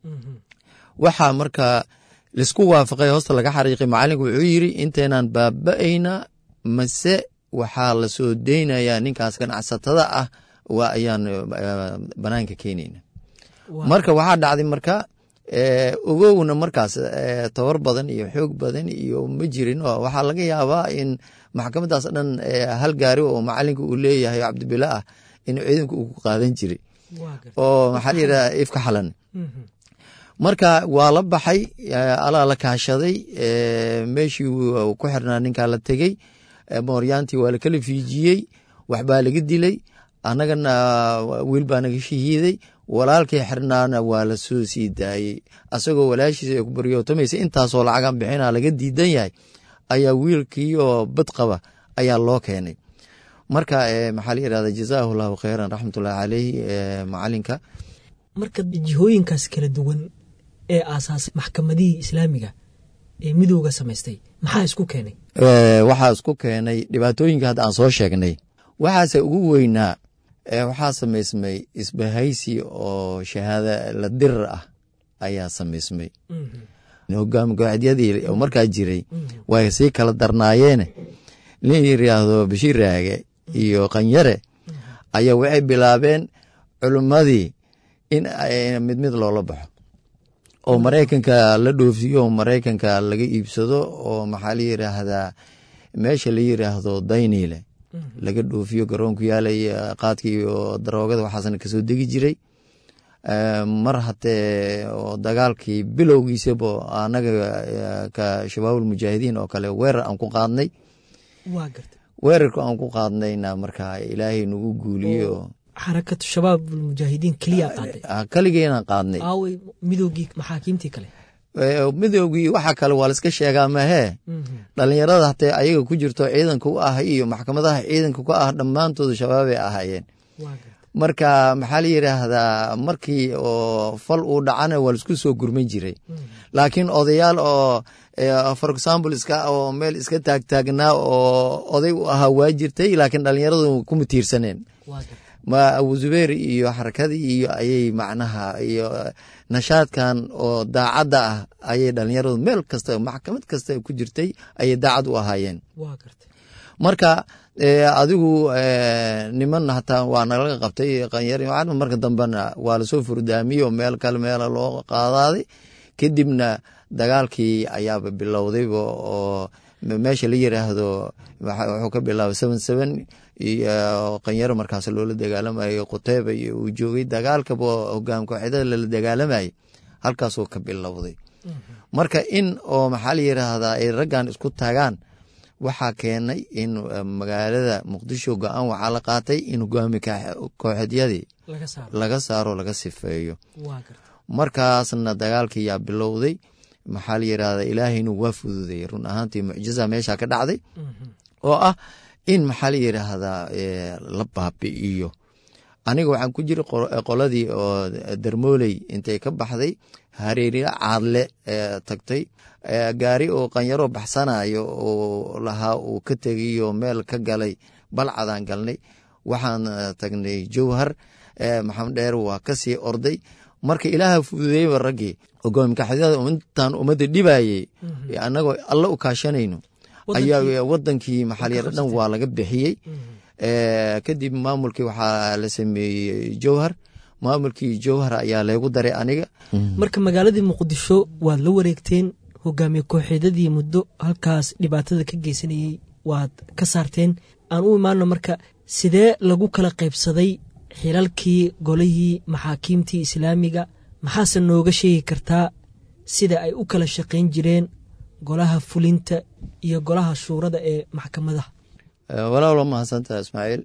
waxaa marka laisku waafaqay hoosta laga xariiqay macalinku wuxuu yiri inteenaan baaba-ayna mase waxaa la soo deynayaa ninkaas ganacsatada ah waa ayaan banaanka keenayna marka waxaa dhacday marka ogowna markaas tabar badan iyo xoog badan iyo ma jirin waxaa laga yaabaa in maxkamadaas dhan hal gaari oo macalinka uu leeyahay cabdibila ah in ciidanku uu ku qaadan jiray oo maxaa layidhaha ifka xalan marka waa la baxay alaa la kaashaday meeshii ku xirnaa ninkaa la tegey mooryaantii waa lakala fiijiyey waxbaa laga dilay annagana wiil baa naga shahiiday walaalkii xirnaana waa la soo sii daayey asagoo walaashiisa ay ku baryootamaysa intaasoo lacagan bixina laga diidan yahay ayaa wiilkii oo bad qaba ayaa loo keenay marka maxaa la yidhahda jazaahu llahu khayran raxmatullahi caleyhi macalinka marka jihooyinkaas kala duwan ee aasaasay maxkamadihii islaamiga ee midooga samaystay maxaa isku keenay waxaa isku keenay dhibaatooyinka hadda aan soo sheegnay waxaase ugu weynaa waxaa samaysmay isbahaysi oo shahaada la dirar ah ayaa samaysmay hogaami kooxeedyadii oo markaa jiray way sii kala darnaayeene nin yiraahdo bashiir raage iyo qanyare ayaa waxay bilaabeen culimmadii in mid mid loola baxo oo maraykanka la dhoofiyo oo maraykanka laga iibsado oo maxaa la yiraahdaa meesha la yiraahdo dayniile laga dhoofiyo garoonku yaalay qaadka iyo daroogada waxaasna kasoo degi jiray mar hatee oo dagaalkii bilowgiisaba anaga ka shabaabul mujaahidiin oo kale weerar aan ku qaadnay weerarka aan ku qaadnayna marka ilaahay nagu guuliyo xarakatu shabaab mujaahidiin keliya qaaday kaligeena qaadnay aawey midoogii maxaakiimtii kale midoogii waxa kale waa laiska sheegaa mahee dhalinyarada hatee ayaga ku jirto ciidanka u ah iyo maxkamadaha ciidanka ku ah dhammaantooda shabaabay ahaayeen marka maxaa la yidhaahdaa markii oo fal uu dhacana waa laisku soo gurman jiray laakiin odayaal oo for example iska oo meel iska taagtaagnaa oo oday u ahaa waa jirtay laakiin dhalinyaradu kuma tiirsaneen ma abu zubeer iyo xarakadii iyo ayay macnaha iyo nashaadkan oo daacadda ah ayay dhalinyaradu meel kasta maxkamad kasta ku jirtay ayay daacad u ahaayeen marka adigu niman hataa waa nalaga qabtay qanyar marka dambena waa lasoo furdaamiyey oo meel kale meela loo qaadaaday kadibna dagaalkii ayaaba bilowdayba oo meesha la yiraahdo wuxuu ka bilaabay seven seven iyo qanyaro markaas loola dagaalamayay quteyba iyo uu joogay dagaalkaba hogaam kooxyadada lala dagaalamayay halkaasuu ka bilowday marka in oo maxaa la yiraahdaa ay raggan isku tagaan waxaa keenay in magaalada muqdisho go-aan waxaa la qaatay in hogaami kooxeedyadii laga saaro laga sifeeyo markaasna dagaalkii yaa bilowday maxaa la yirahdaa ilaahayna waa fududay run ahaantii mucjiza meesha ka dhacday oo ah in maxaa la yiraahdaa la baabi'iyo aniga waxaan ku jira qoladii oo darmooley intay ka baxday hareeriya caadle tagtay gaari oo qanyaro baxsanayo oo lahaa uu ka tegayo meel ka galay balcadaan galnay waxaan tagnay jowhar maxamed dheer waa kasii orday marka ilaaha fududeyba raggii hogaamikaxyada intaan ummadda dhibayey annagoo alla u kaashanayno ayaa wadankii maxaalyar dhan waa laga bixiyey kadib maamulkii waxaa la sameeyey jowhar maamulkii jowhar ayaa leegu daray aniga marka magaaladii muqdisho waad la wareegteen hogaamiye kooxeedadii muddo halkaas dhibaatada ka geysanayey waad ka saarteen aan u imaano marka sidee lagu kala qaybsaday xilalkii golihii maxaakiimtii islaamiga maxaase nooga sheegi kartaa sida ay u kala shaqayn jireen golaha fulinta iyo golaha shuurada ee maxkamadaha walaalo mahadsantaha ismaaciil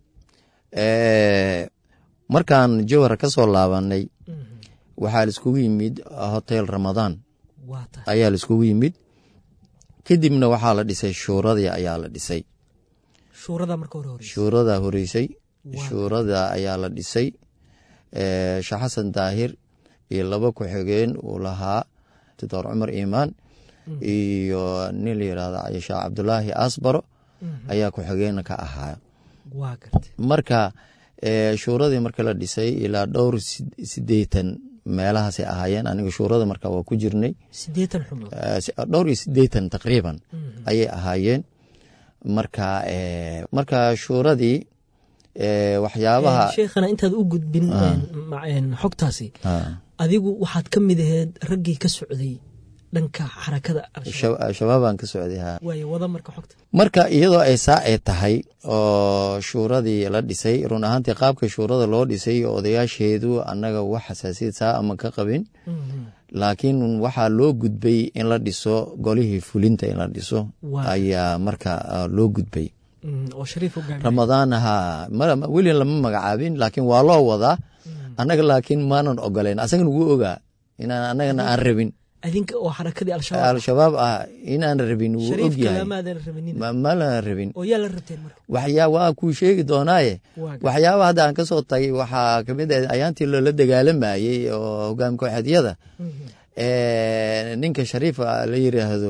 markaan jowhar ka soo laabanay waxaa laiskugu yimid hotel ramadaan ayaa laiskugu yimid kadibna waxaa la dhisay shuuradii ayaa la dhisay shuurada horeysay shuurada ayaa la dhisay sheekh xasan daahir iyo laba ku-xigeen uu lahaa doctor cumar imaan iyo nin la yirahdo sheekh cabdulaahi asbaro ayaa ku-xigeen ka ahaa marka shuuradii marka la dhisay ilaa dhowr sideetan meelahaasay ahaayeen aniga shuurada marka waa ku jirnay dhowr iyo sideetan taqriiban ayay ahaayeen marka marka shuuradii waxyaabaha sheekhana intaad u gudbin xogtaasi adigu waxaad ka mid aheyd raggii ka socday dhanka xarakada al-shabaab shabaabaan ka socday ha waaye wada marka xogta marka iyadoo ay saa ay tahay oo shuuradii la dhisay run ahaantii qaabka shuurada loo dhisay odayaasheedu annaga wax xasaasiyad saa ama ka qabin laakiin waxaa loo gudbay in la dhiso golihii fulinta in la dhiso Waa. ayaa marka ah, loo gudbay Mm, oo shariif hogaamiye ramadaan ha ma- weli lama magacaabin laakiin waa loo wadaa annaga laakiin maanan ogolayn asagana wuu ogaa inaan annagana aan rabin adinka oo xarakadii al-shabaab al-shabaab ah inaan rabin wuu og shariifka yahay lamaadan rabinin ma ma lana rabin oo yaa la rabteen marka waxyaa waa kuu sheegi doonaaye Waa gar- waxyaaba hadda aan ka soo tagay waxaa kamid ah ayaantii loola dagaalamayey oo hogaamka waxeedyada Mhm. ninka shariifa la yiraahdo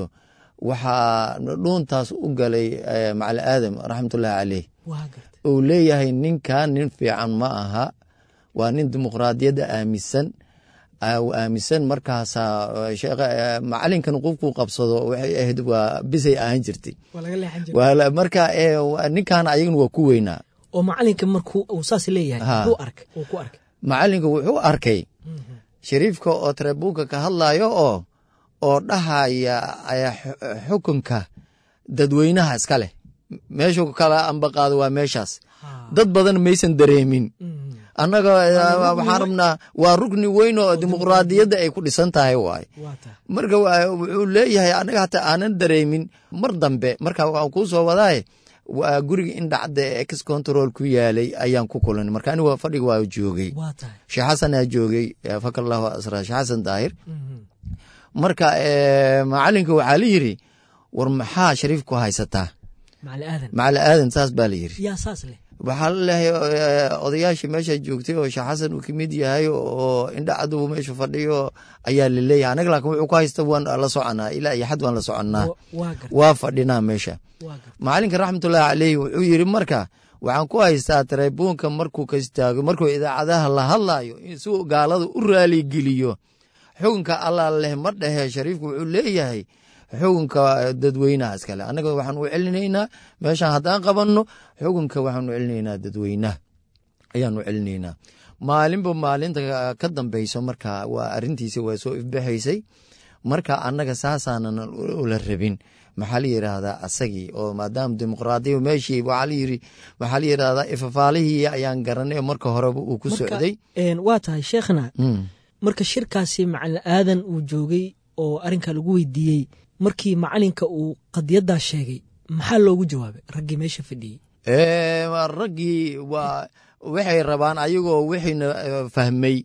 waxaa dhuuntaas u galay eh, macali aadam raxmatullaahi caleyh waa gartay uu leeyahay ninkan nin fiican ma aha waa nin dimuqraadiyadda aaminsan ah, uu aaminsan markaasaa eh, sheekha, eh, macalinkan qofkuu qabsado waxay ahayd waa bisay ahaan jirtay waa laga leexan jiray Waa la- marka eh, waa- ninkan ayagana waa ku weynaa oo macalinka markuu uu saas leeyahay Ha. muxuu arkay uu ku arkay macalinka wuxuu arkay shariifka oo tarebuunka ka hadlayo oo oo dhahaya ayaa xu- xukunka dadweynaha iska leh meeshuu kala ambaqaado waa meeshaas Ha. dad badan maysan dareemin Mhm. annaga eh, waxaan rabnaa waa rukni weyn oo dimuqraadiyadda ay ku dhisan tahay waaye waa tahay marka waa- wuxuu leeyahay anaga hataa aanan dareemin mar dambe marka waan kuu soo wadaaye waa guriga in dhacda ex control ku yaalay ayaan ku kulanay marka aniga waa fadhiga waa joogay waa tahay sheekh xasanaa joogay eh, fakar allahu asra sheekh xasan daahir Mhm. marka eh, macalinka waxaa la yiri war maxaa shariif ku haysataa macali aadan macali aadan saas baa la yiri yaa saas leh waxaa la leeyahay eh, odayaashii meesha joogtay oo sheekh xasan uu kamid yahay oo indha cadow meesha fadhiyo ayaa la leeyahay anaga laakiin wuxuu ku haysta waan la soconaa ilaa iyo xad waan la soconnaa Wa- waa gartay waa fadhinaa meesha waa gartay macalinka raxmatullaahi caleyhi wuxuu yiri marka waxaan ku haystaa tarebuunka markuu ka istaago markuu idaacadaha la hadlayo in si uu gaalada u raaligeliyo xukunka allah leh ma dhehe shariifku wuxuu leeyahay xukunka dadweynaha iskale annaga waxaan u celinaynaa meeshaan haddaan qabanno xukunka waxaan u celinaynaa dadweynaha ayaan u celinaynaa maalinba maalinta ka dambeyso marka waa arintiisa waa soo ifbaxaysay marka annaga saasaanan ula rabin maxaa la yiraahdaa asagii oo maadaama dimuqraadiya meeshii waxaa la yiri maxaa la yiraahdaa ifafaalihii ayaan garanay oo marka horeba uu ku Marka, socday een, waa tahay sheekhna Mm. marka shirkaasi macalin aadan uu joogay oo arrinka lagu weydiiyey markii macalinka uu qadiyaddaa sheegay maxaa loogu jawaabay raggii meesha fadhiyey Eh, waa raggii waa waxay rabaan ayagoo wixiina eh, fahmay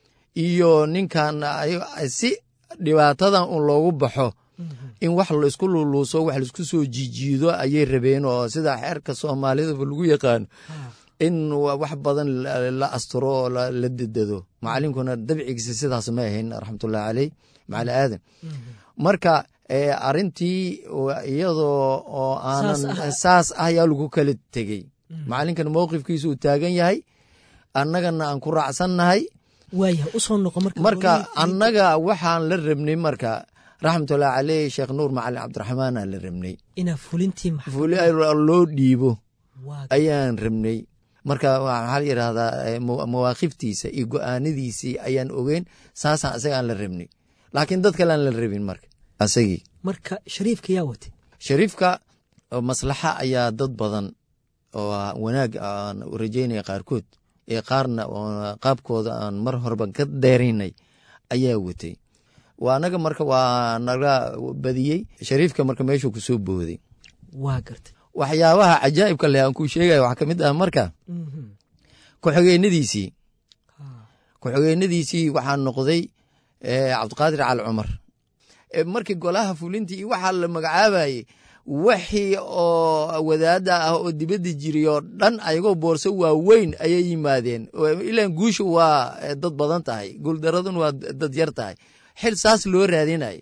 iyo ninkan ay- si dhibaatadan un loogu baxo in wax laisku luluuso wax laisku soo jiijiido ayay rabeen oo sida xeerka soomaalidaba lagu yaqaano in wa- wax badan la- la asturo oo la la dedado macalinkuna dabcigiisa sidaas ma ahayn raxmatullahi caleyh macali aadan marka eh, arintii wa- iyadoo oo aanan Saas ah. saas ah ayaa lagu kala tegey macalinkan mowqifkiisa uu taagan yahay annagana aan ku raacsannahay waayahay usoo noqo marka marka golihii annaga waxaan la rabnay marka raxmatullahi caleyh sheekh nuur macalin cabdiraxmaan aan la rabnay inaa fulintii maxaa fuli loo dhiibo waa ayaan rabnay marka waa- maxaa la yidhaahdaa eh, mawa- mawaaqiftiisa iyo go-aanadiisii ayaan ogeyn saasaan asaga aan la rabnay laakiin dad kale aan la rabin marka asagii marka shariifka yaa watay shariifka oo maslaxa ayaa dad badan oo wanaag aan u rajeynaya qaarkood ee qaarna oo qaabkooda aan mar horeba ka deeraynay ayaa watay waa anaga marka waa naga badiyey shariifka marka meeshuu kusoo booday waa gartay waxyaabaha cajaa'ibka leh aan kuu sheegaya waxaa ka mid ah marka Mhm. ku-xigeenadiisii Ha. ku-xigeenadiisii waxaa noqday eh, cabdiqaadir cali cumar Eh, markii golaha fulintii iyo waxaa la magacaabayey wixii oo wadaada ah oo dibadda jiray oo dhan ayagoo boorso waaweyn ayay yimaadeen Oo ilaan guusha waa eh, dad badan tahay guuldaradun waa dad yar tahay xil saas loo raadinay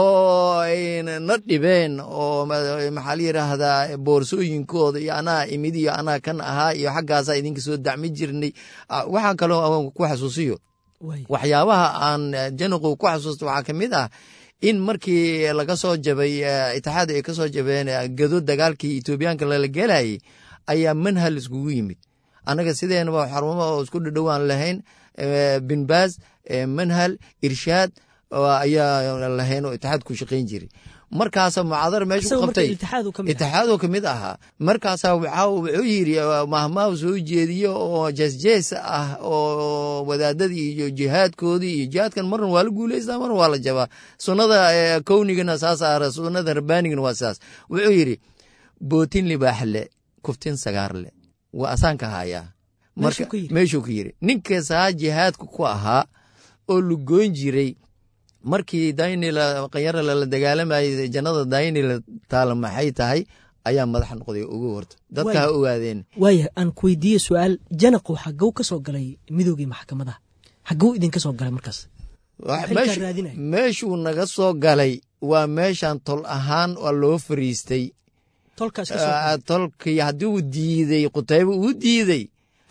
oo ay na dhibeen oo ma- maxaa la yidhaahdaa boorsooyinkooda iyo anaa imid iyo anaa kan ahaa iyo xaggaasaa idinka soo dacmi jirnay Ah, waxaa kaloo aan ku xasuusiyo waay waxyaabaha aan eh, janaqu ku xasuusta waxaa ka mid ah in markii laga soo jabay eh, itixaad ay ka soo jabeen eh, gado dagaalkii etoobiyaanka lala gelayay ayaa manhal iskugu yimid annaga sideenaba xarumo oo isku dhadhowaan lahayn eh, bin baaz manhal irshaad ayaa lahayn oo itixaad ku shaqayn jiray markaasa mucaadara meesha ku qabtay itixaadoo kamid ahaa markaasaa wuxuu yiri mahmaahu soo jeediyo oo jeesjees ah oo wadaadadii iyo jihaadkoodii iyo jihaadkan marna waa la guuleystaa marna waa la jabaa sunnada kownigana saas ah sunnada rabbaanigana waa saas wuxuu yidhi bootin libaax le kuftin sagaar le waa asaanka hayaa marka meeshuu ka yiri ninkasaa jihaadka ku ahaa oo lugoyn jiray markii daynila qanyara lala dagaalamayay jannada daynila taala maxay tahay ayaa madax noqday ugu horta dadka ha ogaadeen waaya aan ku weydiiye su-aal janaqu xagow ka soo galay midoogii maxkamadaha xagow idinka soo galay markaas meeshuu naga soo galay waa meeshan tol ahaan waa loo fariistay tolkii haddii uu diidey qutayba uu diidey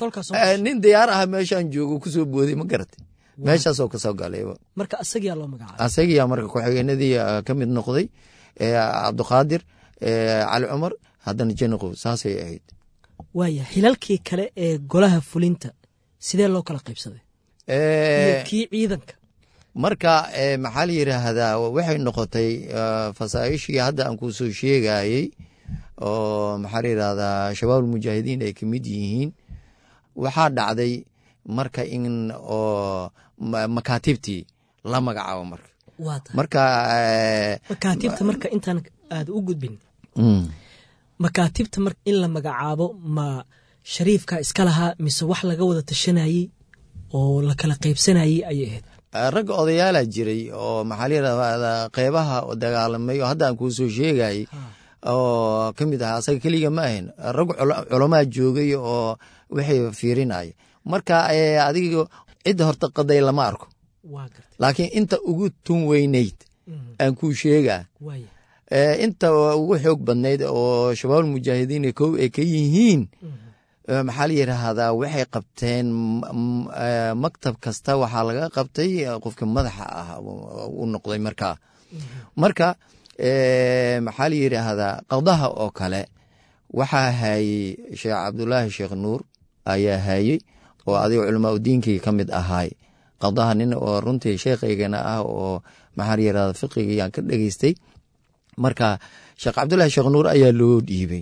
nin diyaar ah meeshaan joogo kusoo booday ma garatay meeshaasoo kasoo galayba marka asagiyaa loo magacaabay asagiyaa marka ku-xigeenadii ka mid noqday cabdiqaadir cali cumar haddana janaqow saasay ahayd waaya xilalkii kale ee golaha fulinta sidee loo kala qaybsaday iyo kii ciidanka marka maxaa la yidhaahdaa waxay noqotay fasaa'ishii hadda aan kuu soo sheegayey oo maxaa la yidhahdaa shabaab ulmujaahidiin ay kamid yihiin waxaa dhacday marka in oo makaatibtii la magacaabo marka marka makaatibta marka intaan aad u gudbin makaatibta mar in la magacaabo ma shariifka iska lahaa mise wax laga wada tashanayey oo la kala qaybsanayey ayay ahayd ragga odayaalaa jiray oo maxaa la yidhahdaa qeybaha dagaalamay oo hadda aan kuu soo sheegayey oo ka mid ahaa asaga keliga ma ahayn rag culamaa joogay oo waxay fiirinaya marka adiga cidda horta qaday lama arko laakiin inta ugu tun weynayd aan kuu sheegaa inta ugu xoog badnayd oo shabaabul mujaahidiin kow ay ka yihiin maxaa la yidhaahdaa waxay qabteen maktab kasta waxaa laga qabtay qofka madaxa ah u noqday markaa marka maxaa la yidhaahdaa qadaha oo kale waxaa haayey sheekh cabdulaahi sheekh nuur ayaa haayey oo adiga culamaa udiinkii ka mid ahaay qadaha nin oo runtii sheekhaygana ah oo maxaa la yidhahda fiqigiyaan ka dhegeystay marka sheekh cabdulaahi sheekh nuur ayaa loo dhiibay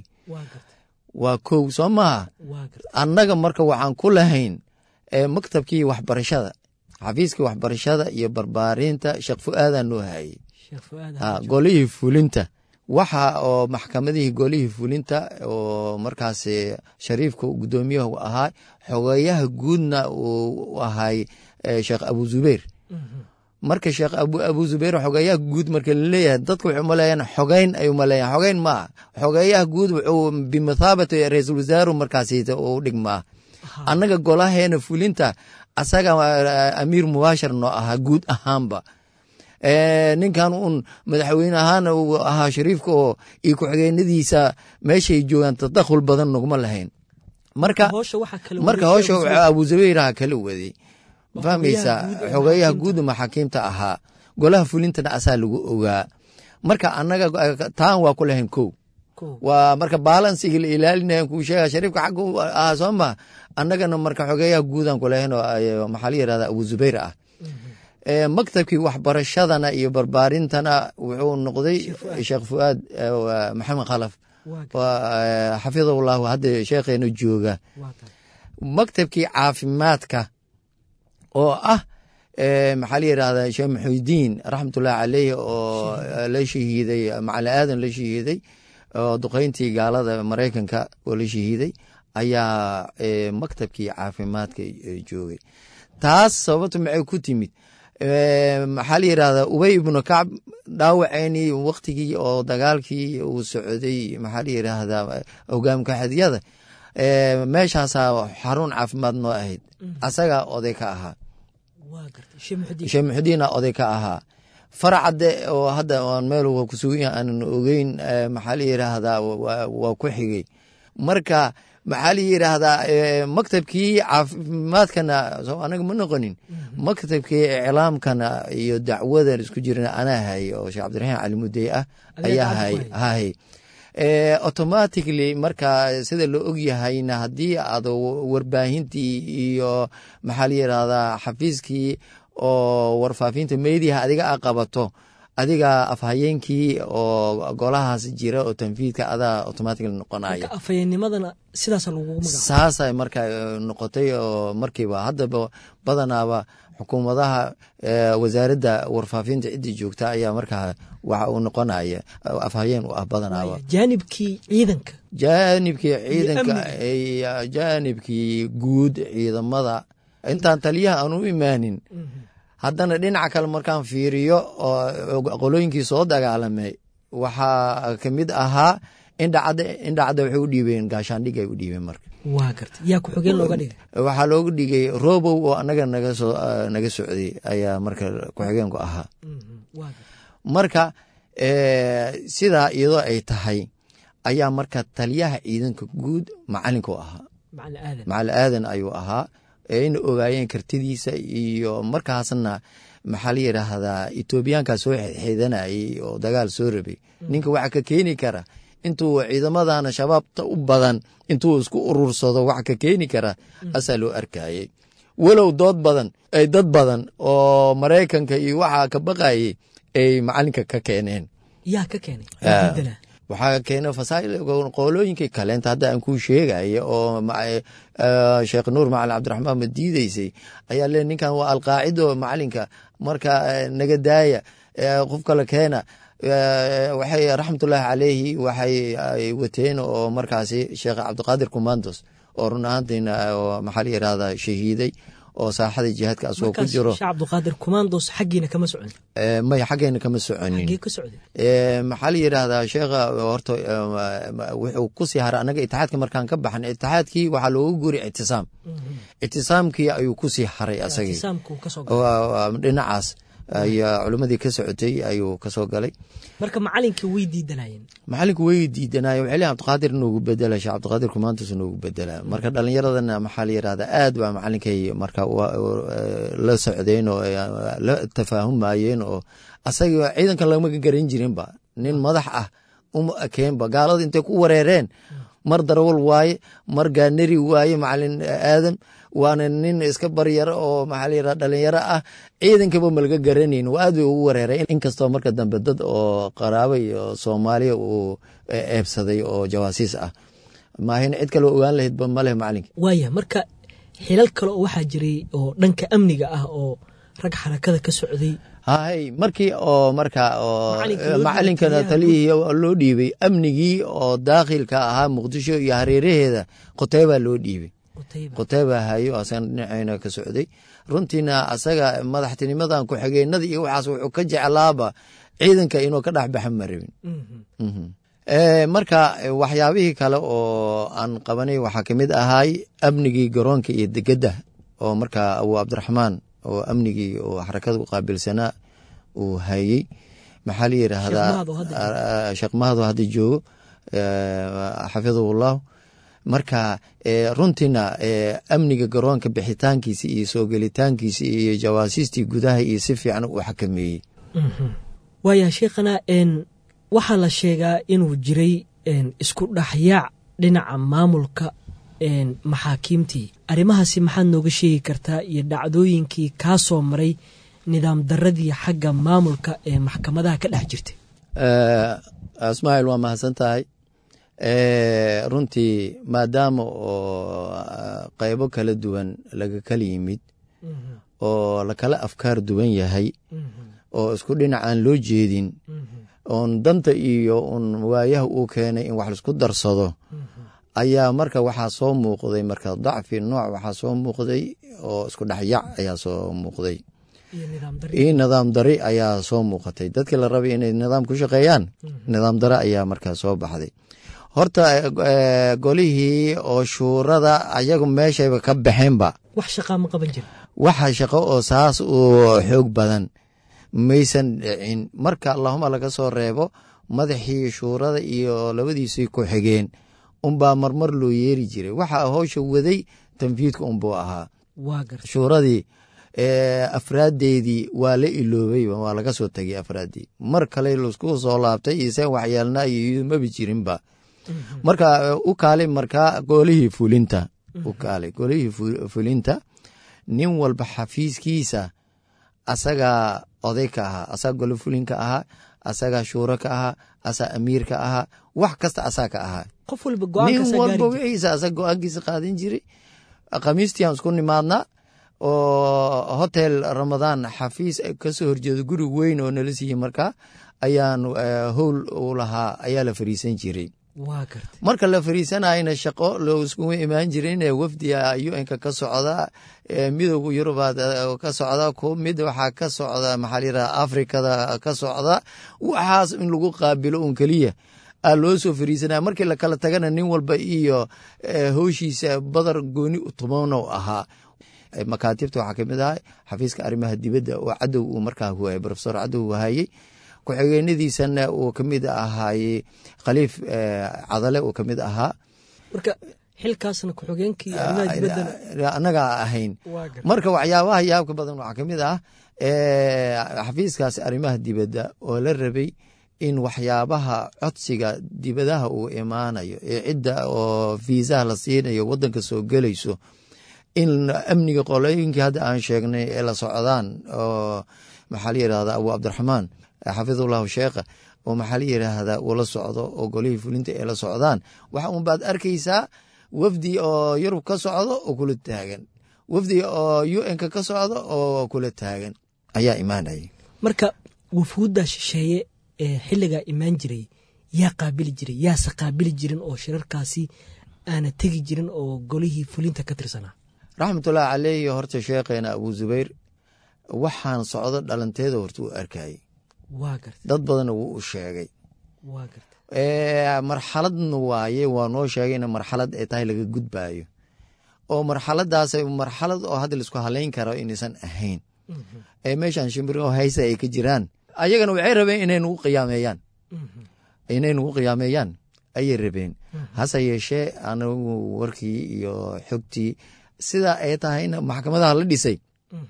waa kow soo maaha annaga marka waxaan ku lahayn maktabkii waxbarashada xafiiskii waxbarashada iyo barbaarinta sheekh fu-aadaa noo haayey golihii fulinta waxa oo maxkamadihii golihii fulinta oo markaas shariifka guddoomiyahu ahaa xogeeyaha guudna uu ahay sheekh abu zubeir marka sheekh abu zubeir xogeeyaha guud marka laleeyahay dadka waxay umaleeyaan xogeyn ay umaleeyaan xogeyn maaha xogeeyaha guud wuxuu bimathaabati ra-iisul wasaaru markaasita u dhigmaa annaga golaheena fulinta asaga amiir mubaashar noo ahaa guud ahaanba ninkan uun madaxweyne ahaana uu ahaa shariifka oo iyo ku-xigeenadiisa meeshay joogaan tadakhul badan nogma lahayn marka marka howsha abu zubayraha kala waday fahmaysaa xogeeyaha guud maxaakiimta ahaa golaha fulintana asaa lagu ogaa marka annaga taan waa ku lahayn kow waa marka balansiga la ilaalinaya kuu sheega shariifka xagga ahaa soo ma annagana marka xogeeyaha guudan ku lahayn oo maxaa la yirahda abu zubayr ah maktabkii waxbarashadana iyo barbaarintana wuxuu noqday sheekh fuaad maxamed khalaf xafidahullahu hadda sheekheena jooga maktabkii caafimaadka oo ah maxaa la yirahda sheekh maxudiin raxmatullahi caleyh oo la shahiiday macali aadan la shahiiday oo duqeyntii gaalada maraykanka oo la shahiiday ayaa maktabkii caafimaadka joogay taas sababta maxay ku timid maxaa la yirahdaa ubey ibnu kacb dhaawaceenii waktigii oo dagaalkii uu socday maxaa la yiraahdaa hogaamka xadyada meeshaasaa xarun caafimaad noo ahayd asagaa oday ka ahaa sheekh muxudiina oday ka ahaa faracadde oo hadda aan meel kusugan aanan ogeyn maxaa la yiraahdaa waa ku xigay marka maxaa la yiraahdaa maktabkii caafimaadkana anaga ma noqonin maktabkii iclaamkana iyo dacwada isku jirana anaa hayay oo sheekh cabdiraxiim cali mudey ah ayaa hahay automatically marka sida loo og yahayna haddii aad warbaahintii iyo maxaa la yirahdaa xafiiskii oo warfaafinta meediaha adiga a qabato adiga afhayeenkii oo golahaas jira oo tanfiidka adaa automatically noqonaya afhayeennimadana sidaasa lagugu magaca saasay marka noqotay oo markiiba haddaba badanaaba xukuumadaha wasaaradda warfaafinta ciddii joogta ayaa markaa waxa uu noqonaya afhayeen u ah badanaaba jaanibkii ciidanka jaanibkii ciidanka jaanibkii guud ciidamada intaan taliyaha aan u imaanin haddana dhinaca kale markaan fiiriyo oo qolooyinkii soo dagaalamay waxaa ka mid ahaa indhacadda indhacadda waxay u dhiibeen gaashaandhig ay u dhiibeen marka waa garta yaa ku-xigeen looga dhigay waxaa looga dhigay robow oo anaga naga soo naga socday ayaa marka ku-xigeenku ahaa marka sidaa iyadoo ay tahay ayaa marka taliyaha ciidanka guud macalinka u ahaa macali aadan ayuu ahaa ayna ogaayeen kartidiisa iyo markaasna maxaa la yidhaahdaa etoobiyaankaa soo xeedanayay oo dagaal soo rabay ninka waxa ka keeni kara intuu ciidamadana shabaabta u badan intuu isku urursado waxa ka keeni kara asaa loo arkayey walow dood badan ay dad badan oo maraykanka iyo waxaa ka baqayey ay macalinka ka keeneen yaa ka keenay waxaa keena fasail qolooyinkii kaleenta hadda aan kuu sheegaya oo sheekh nuur macalin cabdiraxmaan ma diideysay ayaa le ninkan waa alqaacido macalinka marka naga daaya qof kale keena waxay raxmatullaahi caleyhi waxay wateen oo markaasi sheekh cabdiqaadir commandos oo run ahaantiina maxaa la yirahdaa shahiiday oo saaxada jihaadka asagoo ku jiro sheekh cabdiqaadir commandos xaggiina kama socon may xaggeena kama soconin xaggee ka socday maxaa la yidhaahdaa sheekha horta wuxuu kusii haray annaga itixaadka markaan ka baxan itixaadkii waxaa looga guri ictisaam ictisaamkii ayuu kusii haray asagii dhinacaas ayaa culimmadii ka socotay ayuu kasoo galay marka macalinkii way diidanayeen macalinku way diidanaaye waxay leeyihin cabdiqaadir noogu bedela sheekh cabdiqaadir kumaantus noogu bedela marka dhalinyaradana maxaa la yirahdaa aad baa macalinkay marka la socdeen oo la tafaahumayeen oo asaga ciidanka lama garan jirinba nin madax ah uma ekeenba gaalada intay ku wareereen mar darawal waaye mar gaanari waaye macalin aadam waana nin iska baryaro oo maxaa layirahda dhalinyaro ah ciidankaba malaga garanayn waa aad bay ugu wareeray inkastoo marka dambe dad oo qaraaba iyo soomaaliya uu eebsaday oo jawaasiis ah maahin cid kale ogaan lahaydba maleh macalinka waaya marka xilal kale oo waxaa jiray oo dhanka amniga ah oo rag xarakada ka socday hay markii oo marka oo macalinkana taliyihii loo dhiibay amnigii oo daakhilka ahaa muqdisho iyo hareeraheeda qoteybaa loo dhiibay quteyba hayo asagana dhinaceyna ka socday runtiina asaga madaxtinimadan ku-xigeenada iyo waxaas wuxuu ka jeclaaba ciidanka inuu ka dhex baxa ma rabin marka waxyaabihii kale oo aan qabanay waxaa kamid ahaay amnigii garoonka iyo degedda oo marka abu cabdiraxmaan oo amnigii oo xarakada u qaabilsanaa uu hayey maxaa la yiraahdaa sheekh mahado hadda joogo xafidahullahu marka runtiina amniga garoonka bixitaankiisi iyo soo gelitaankiisi iyo jawaasiistii gudaha iyo si fiican uu xakameeyey waaya sheekhana waxaa la sheegaa inuu jiray isku dhaxyaac dhinaca maamulka maxaakiimtii arrimahaasi maxaad nooga sheegi kartaa iyo dhacdooyinkii kaa soo maray nidaam daradii xagga maamulka ee maxkamadaha ka dhex jirtay ismaaciil waa mahadsan tahay runtii maadaama oo qaybo kala duwan laga kala yimid oo lakala afkaar duwan yahay oo isku dhinac aan loo jeedin oon danta iyo un waayaha uu keenay in wax laisku darsado ayaa marka waxaa soo muuqday marka dacfi nooc waxaa soo muuqday oo isku dhexyac ayaa soo muuqday iyo nidaam dari ayaa soo muuqatay dadkii la rabay inay nidaam ku shaqeeyaan nidaam dare ayaa markaa soo baxday horta golihii oo shuurada ayagu meeshayba ka baxeenba wax shaqaa ma qaban jira waxa shaqo oo saas uu xoog badan maysan dhicin marka allahuma laga soo reebo madaxii shuurada iyo labadiisii ku xigeen unbaa marmar loo yeeri jiray waxaa howsha waday tanfiidka unbuu ahaa shuuradii afraaddeedii waa la iloobay waa laga soo tegay afraaddii mar kale laisku soo laabtay iyo seen waxyeelna iyo mabi jirinba marka u kaali markaa golihii fulinta u kaali golihii fulinta nin walba xafiiskiisa asagaa oday ka ahaa asaga golo fulinka ahaa asagaa shuuro ka ahaa asaa amiir ka ahaa wax kasta asaa ka ahaa qof walba nin go-aankaasa walba gaari jira wixiisa asaga go-aankiisa qaadan jiray khamiistiaan isku nimaadnaa oo hotel ramadaan xafiis kasoo horjeedo guri weyn oo nala siiyey markaa ayaan eh, howl u lahaa ayaa la fariisan jiray waa gartay marka la fariisanayna shaqo loo iskugu imaan jirin ee wafdiga un-ka ka socda ee midooda yurubaad eh, ka socda ku mid waxaa ka socda maxaa layidhaha afrikada ka socda waxaas in lagu qaabilo un keliya aa loo soo fariisanaya markii lakala tagana nin walba iyo eh, howshiisa badar gooni tumono ahaa Eh, makaatibta waxaa kamid ahay xafiiska arrimaha dibadda oo cadow uu markaa huwaayey profesor cadow wahayey ku-xigeenadiisana uu kamid ahaayey khaliif eh, cadale uu kamid ahaa marka xilkaasna ku-xigeenkii arrimaha dibaddana annagaa ahayn waa gartay marka waxyaabaha yaabka badan waxaa kamid ah eh, xafiiskaasi arrimaha dibadda oo la rabay in waxyaabaha codsiga dibadaha uu imaanayo ee cidda oo fiisaha la siinayo wadanka soo gelayso in amniga qolooyinkii hadda aan sheegnay ee la socdaan oo maxaa la yidhahda abu cabdiraxmaan xafidullahu sheekha oo maxaa la yidhaahda uu la socdo oo golihii fulinta ee la socdaan waxa un baad arkaysaa wafdi oo yurub ka socdo oo kula taagan wafdi oo un-ka ka socdo oo kula taagan ayaa imaanaya marka wufuudda shisheeye ee xilligaa imaan jiray yaa qaabili jiray yaase qaabili jirin oo shirarkaasi aana tegi jirin oo golihii fulinta ka tirsanaa raxmatullahi caleyhi horta sheekheena abu zubayr waxaan socdo dhalanteeda horta uu arkayey waa gartay dad badanna wuu u sheegay waa gartay Eh, marxaladna waaye waa noo sheegayna marxalad ay tahay laga gudbaayo oo marxaladaas marxalad oo hadda laisku halayn karo inaysan ahayn ee meeshan shimbiro haysa ay ka jiraan ayagana waxay rabeen inay nagu qiyaameeyaan inay nagu qiyaameeyaan ayay rabeen hase yeeshee anagu warkii iyo xogtii sidaa ay tahayna maxkamadaha la dhisay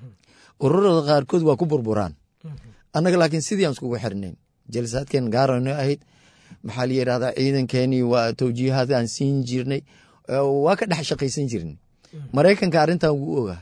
ururada qaarkood waa ku burburaan annaga laakiin sidii aan iskugu xirnayn jalsaadkeen gaarano ahayd maxaa la yidhahdaa ciidankeenii waa towjiihaad aan siin jirnay eh, waa ka dhex shaqaysan jirnay maraykanka arrintan wuu ogaa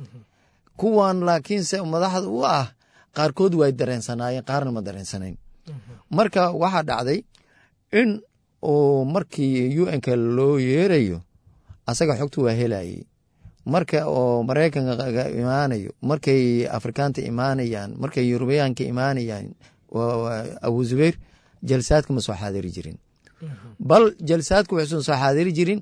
kuwan laakiinse madaxda u ah qaarkood way dareensanaayeen qaarna ma dareensanayn marka waxaa dhacday in uu markii un-ka loo yeerayo asaga xogta waa helayay marka oo maraykanka imaanayo markay afrikaanta imaanayaan markay yurubiyaanka imaanayaan waa- waa abu zubayr jalsaadka ma soo xaadiri jirin bal jalsaadka waxuusan soo xaadiri jirin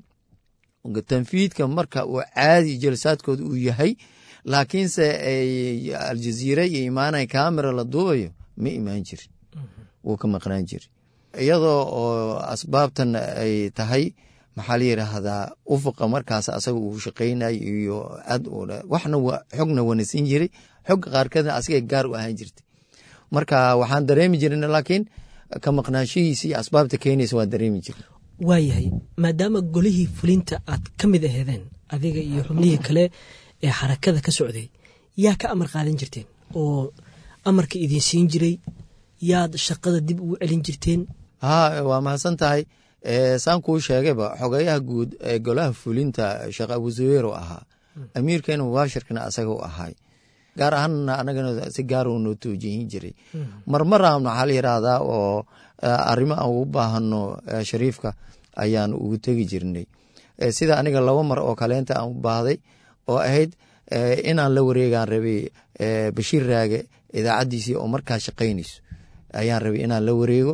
tanfiidka marka uu caadi jalsaadkooda uu yahay laakiinse ay aljaziira iyo imaanay kamera la duubayo ma imaan jirin wuu ka maqnaan jiri iyadoo oo asbaabtan ay tahay maxaa la yidhaahdaa ufuqa markaas asaga uu shaqaynayo iyo ad waxna xogna wana siin jiray xogga qaarkeedna asiga gaar u ahaan jirtay marka waxaan dareemi jirin laakiin ka maqnaanshihiisa iyo asbaabta keenaysa waan dareemi jirin waayahay maadaama golihii fulinta aad ka mid aheedeen adiga iyo xubnihii kale ee xarakada ka socday yaa ka amar qaadan jirteen oo amarka idin siin jiray yaad shaqada dib ugu celin jirteen ha waa mahadsan tahay saan kuu sheegayba xogeyaha guud ee golaha fulinta sheekh abuzubeer u ahaa amiirkeena mubaashirkana asaga u ahay gaar ahaanna anagana si gaar noo toojihin jiray marmara maxaa la yidhaahdaa oo arrimo aan ugu baahano shariifka ayaan ugu tegi jirnay sida aniga laba mar oo kaleenta aan u baahday oo ahayd inaan la wareegaan rabay bashiir raage idaacaddiisii oo markaa shaqaynayso ayaan rabay inaan la wareego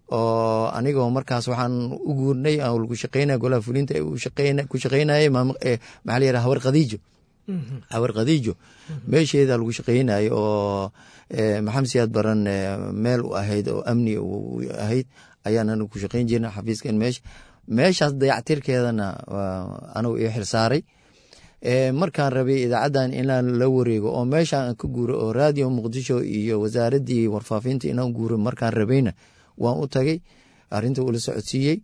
oo anigoo markaas waxaan u guurnay lagu shaqeynaya golaha fulinta ku shaqeynayay maxaa la yidhaha hawar khadiijo hawar khadiijo meesheeda lagu shaqeynayo oo maxamed siyaad baran meel u ahayd oo amni u ahayd ayaan anigu ku shaqeyn jirna xafiiskan meesha meeshaas dayactirkeedana anigu ii xilsaaray markaan rabay idaacaddan inaan la wareego oo meeshaan ka guuro oo raadiyo muqdisho iyo wasaaraddii warfaafinta inaan guuro markaan rabayna waan u tagay arinta ula socodsiiyey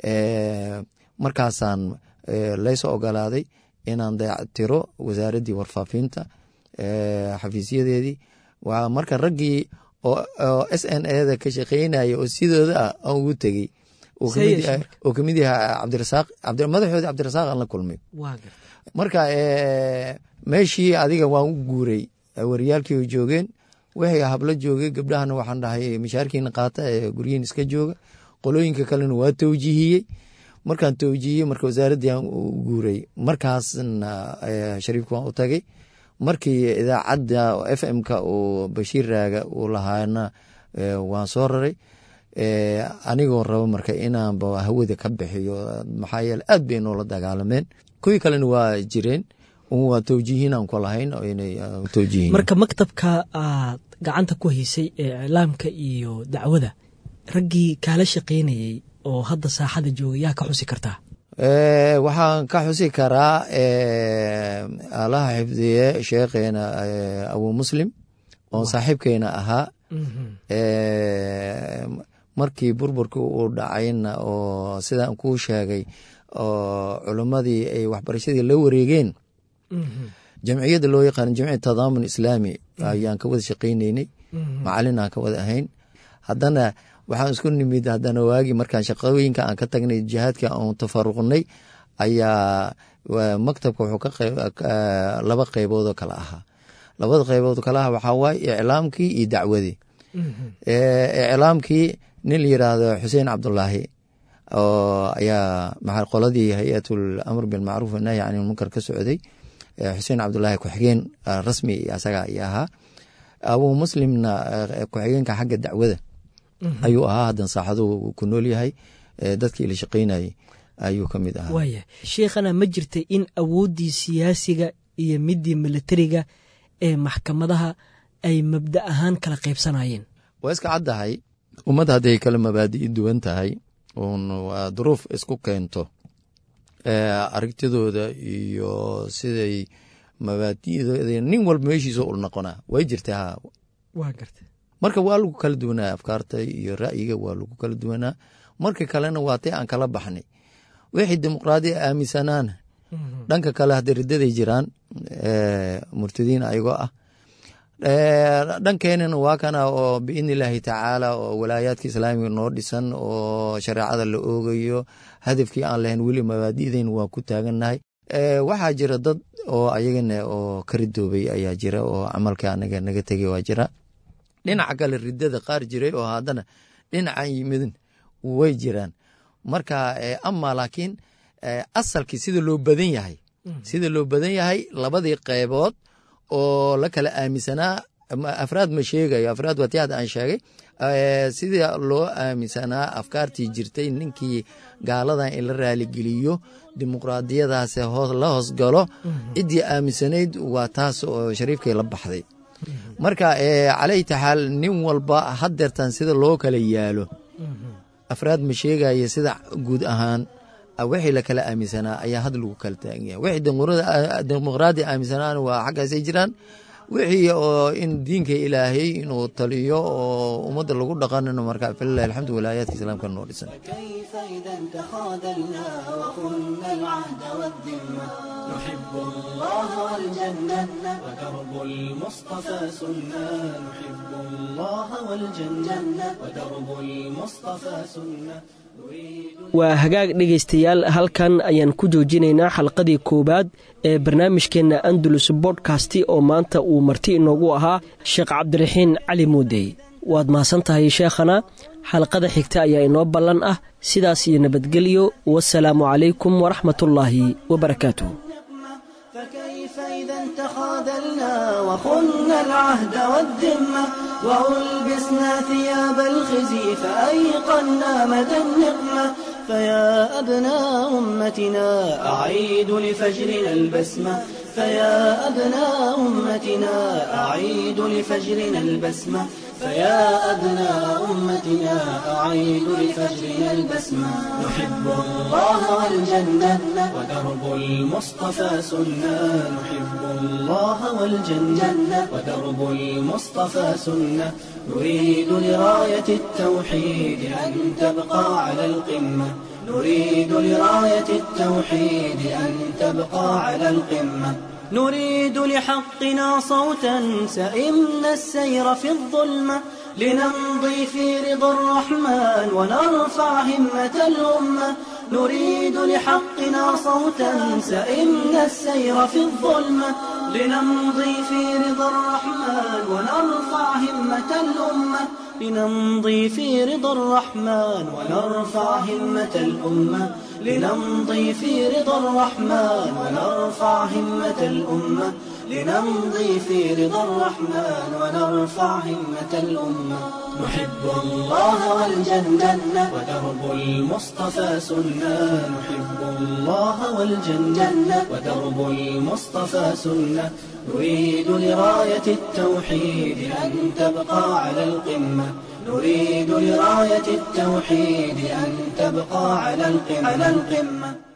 markaasaan laysoo ogolaaday inaan dayactiro wasaaraddii warfaafinta xafiisyadeedii marka raggii oo s n eda ka shaqeynaya oo sidooda ah aan ugu tegey oo kamid yaha cabdirasaaq madaxoodi cabdirasaaq aan la kulmay marka meeshii adiga waan u guuray wariyaalkii oo joogeen wixii hablo joogay gabdhahana waxaan dhahay mishaarkiina qaata ee guryihin iska jooga qolooyinka kalena waa towjihiyey markaan towjihiyey marka wasaaraddii aan u guuray markaasna shariifka waan u tagay markii idaacadda f m-ka uu bashiir raaga uu lahaana waan soo raray anigoo rabo marka inaanba hawada ka bixiyo maxaa yeele aad bay noola dagaalameen kuwii kalena waa jireen waa towjihiin aan ku lahayn towjihiin marka maktabka aad gacanta ku haysay ee iclaamka iyo dacwada raggii kaala shaqaynayey oo hadda saaxada jooga yaa ka xusi kartaa waxaan ka xusi karaa alaha xifdiye sheekheena abu muslim oo saaxiibkeena ahaa markii burburkii uu dhacayna oo sidaan kuu sheegay oo culimmadii ay waxbarashadii la wareegeen jamciyadda loo yaqaan jamciya tadaamun islaami ayaan ka wada shaqayneynay macalin aan ka wada ahayn haddana waxaan isku nimid haddana waagi markaan shaqooyinka aan ka tagnay jihaadka aan tafaruqnay ayaa maktabka wuxuu ka laba qeyboodoo kale ahaa labada qeybood kale aha waxaa waaye iclaamkii iyo dacwadii iclaamkii nin la yiraahdo xuseen cabdulaahi oo ayaa maa qoladii hay-atul amr bilmacruuf wanahyi can ilmunkar ka socday xuseen cabdulaahi ku-xigeen rasmi asaga ay ahaa abuu muslimna ku-xigeenka xagga dacwada ayuu ahaa haddan saaxadu ku nool yahay dadkii la shaqaynayay ayuu ka mid ahaa waaya sheikhana ma jirta in awooddii siyaasiga iyo midii militariga ee maxkamadaha ay mabda ahaan kala qaybsanayeen waa iska caddahay ummadda hadday kala mabaadi'i duwan tahay uun duruuf isku keento aragtidooda iyo siday mabaadi'dooda nin walba meeshiisa ul noqonaa way jirtaa waa garta marka waa lagu kala duwanaa afkaarta iyo ra'yiga waa lagu kala duwanaa marka kalena waa tay aan kala baxnay wixii dimuqraadiya aaminsanaana dhanka kale hadda ridaday jiraan murtadiin ayagoo ah dhankeenana waa kana oo biidni illaahi tacaala oo walaayaadka islaamiga noo dhisan oo shareecada la oogayo hadafkii aan lahayn weli mabaadi'deyna waa ku taagannahay waxaa jira dad oo ayagana oo ka ridoobay ayaa jira oo camalka anaga naga tegay waa jira dhinaca kale ridada qaar jiray oo haddana dhinacan yimidin way jiraan marka ama laakiin asalkii sida loo badan yahay sida loo badan yahay labadii qeybood oo la kala aaminsanaa afraad ma sheegayo afraad waa ti hadda aan sheegay sida loo aaminsanaa afkaartii jirtay ninkii gaaladan in la raaligeliyo dimuqraadiyadaas la hoosgalo ciddii aaminsanayd waa taas oo shariifkay la baxday marka calayta xaal nin walba hadeertan sida loo kala yaalo afraad ma sheegaya sida guud ahaan wixii la kala aaminsanaa ayaa had lagu kala taagan yahay wixii dimuqraadi aaminsanaana waa xaggaasay jiraan wixii oo in diinka ilaahay inuu taliyo oo ummadda lagu dhaqanino marka falilahi alxamdu walaayaadka islaamka noo dhisan كيف إذا تخاذلنا وخنا العهد والذمة نحب الله والجنة ودرب المصطفى سنة نحب الله والجنة ودرب المصطفى سنة نريد waa hagaag dhegaystayaal halkan ayaan ku joojinaynaa xalqadii koowaad ee barnaamijkeenna andalus bodkasti oo maanta uu marti inoogu ahaa sheekh cabdiraxiin cali muudey waad mahadsan tahay sheekhana xalqada xigta ayaa inoo ballan ah sidaas iyo nabadgelyo wasalaamu calaykum waraxmatullaahi wabarakaatuh فكيف إذا تخاذلنا وخنا العهد والذمة وألبسنا ثياب الخزي فأيقنا مدى النقمة فيا أبناء أمتنا أعيد لفجرنا البسمة فيا أبناء أمتنا أعيد لفجرنا البسمة فيا أبناء أمتنا أعيد لفجرنا البسمة نحب الله والجنة ودرب المصطفى سنة نحب الله والجنة ودرب المصطفى سنة نريد لراية التوحيد أن تبقى على القمة نريد لراية التوحيد أن تبقى على القمة نريد لحقنا صوتا سئمنا السير في الظلمة لنمضي في رضا الرحمن ونرفع همة الأمة نريد لحقنا صوتا سئمنا السير في الظلمة لنمضي في رضا الرحمن ونرفع همة الأمة لنمضي في رضا الرحمن ونرفع همة الأمة لنمضي في رضا الرحمن ونرفع همة الأمة لنمضي في رضا الرحمن ونرفع همة الأمة نحب الله والجنة ودرب المصطفى سنة نحب الله والجنة ودرب المصطفى سنة نريد لراية التوحيد أن تبقى على القمة نريد لراية التوحيد أن تبقى على القمة, على القمة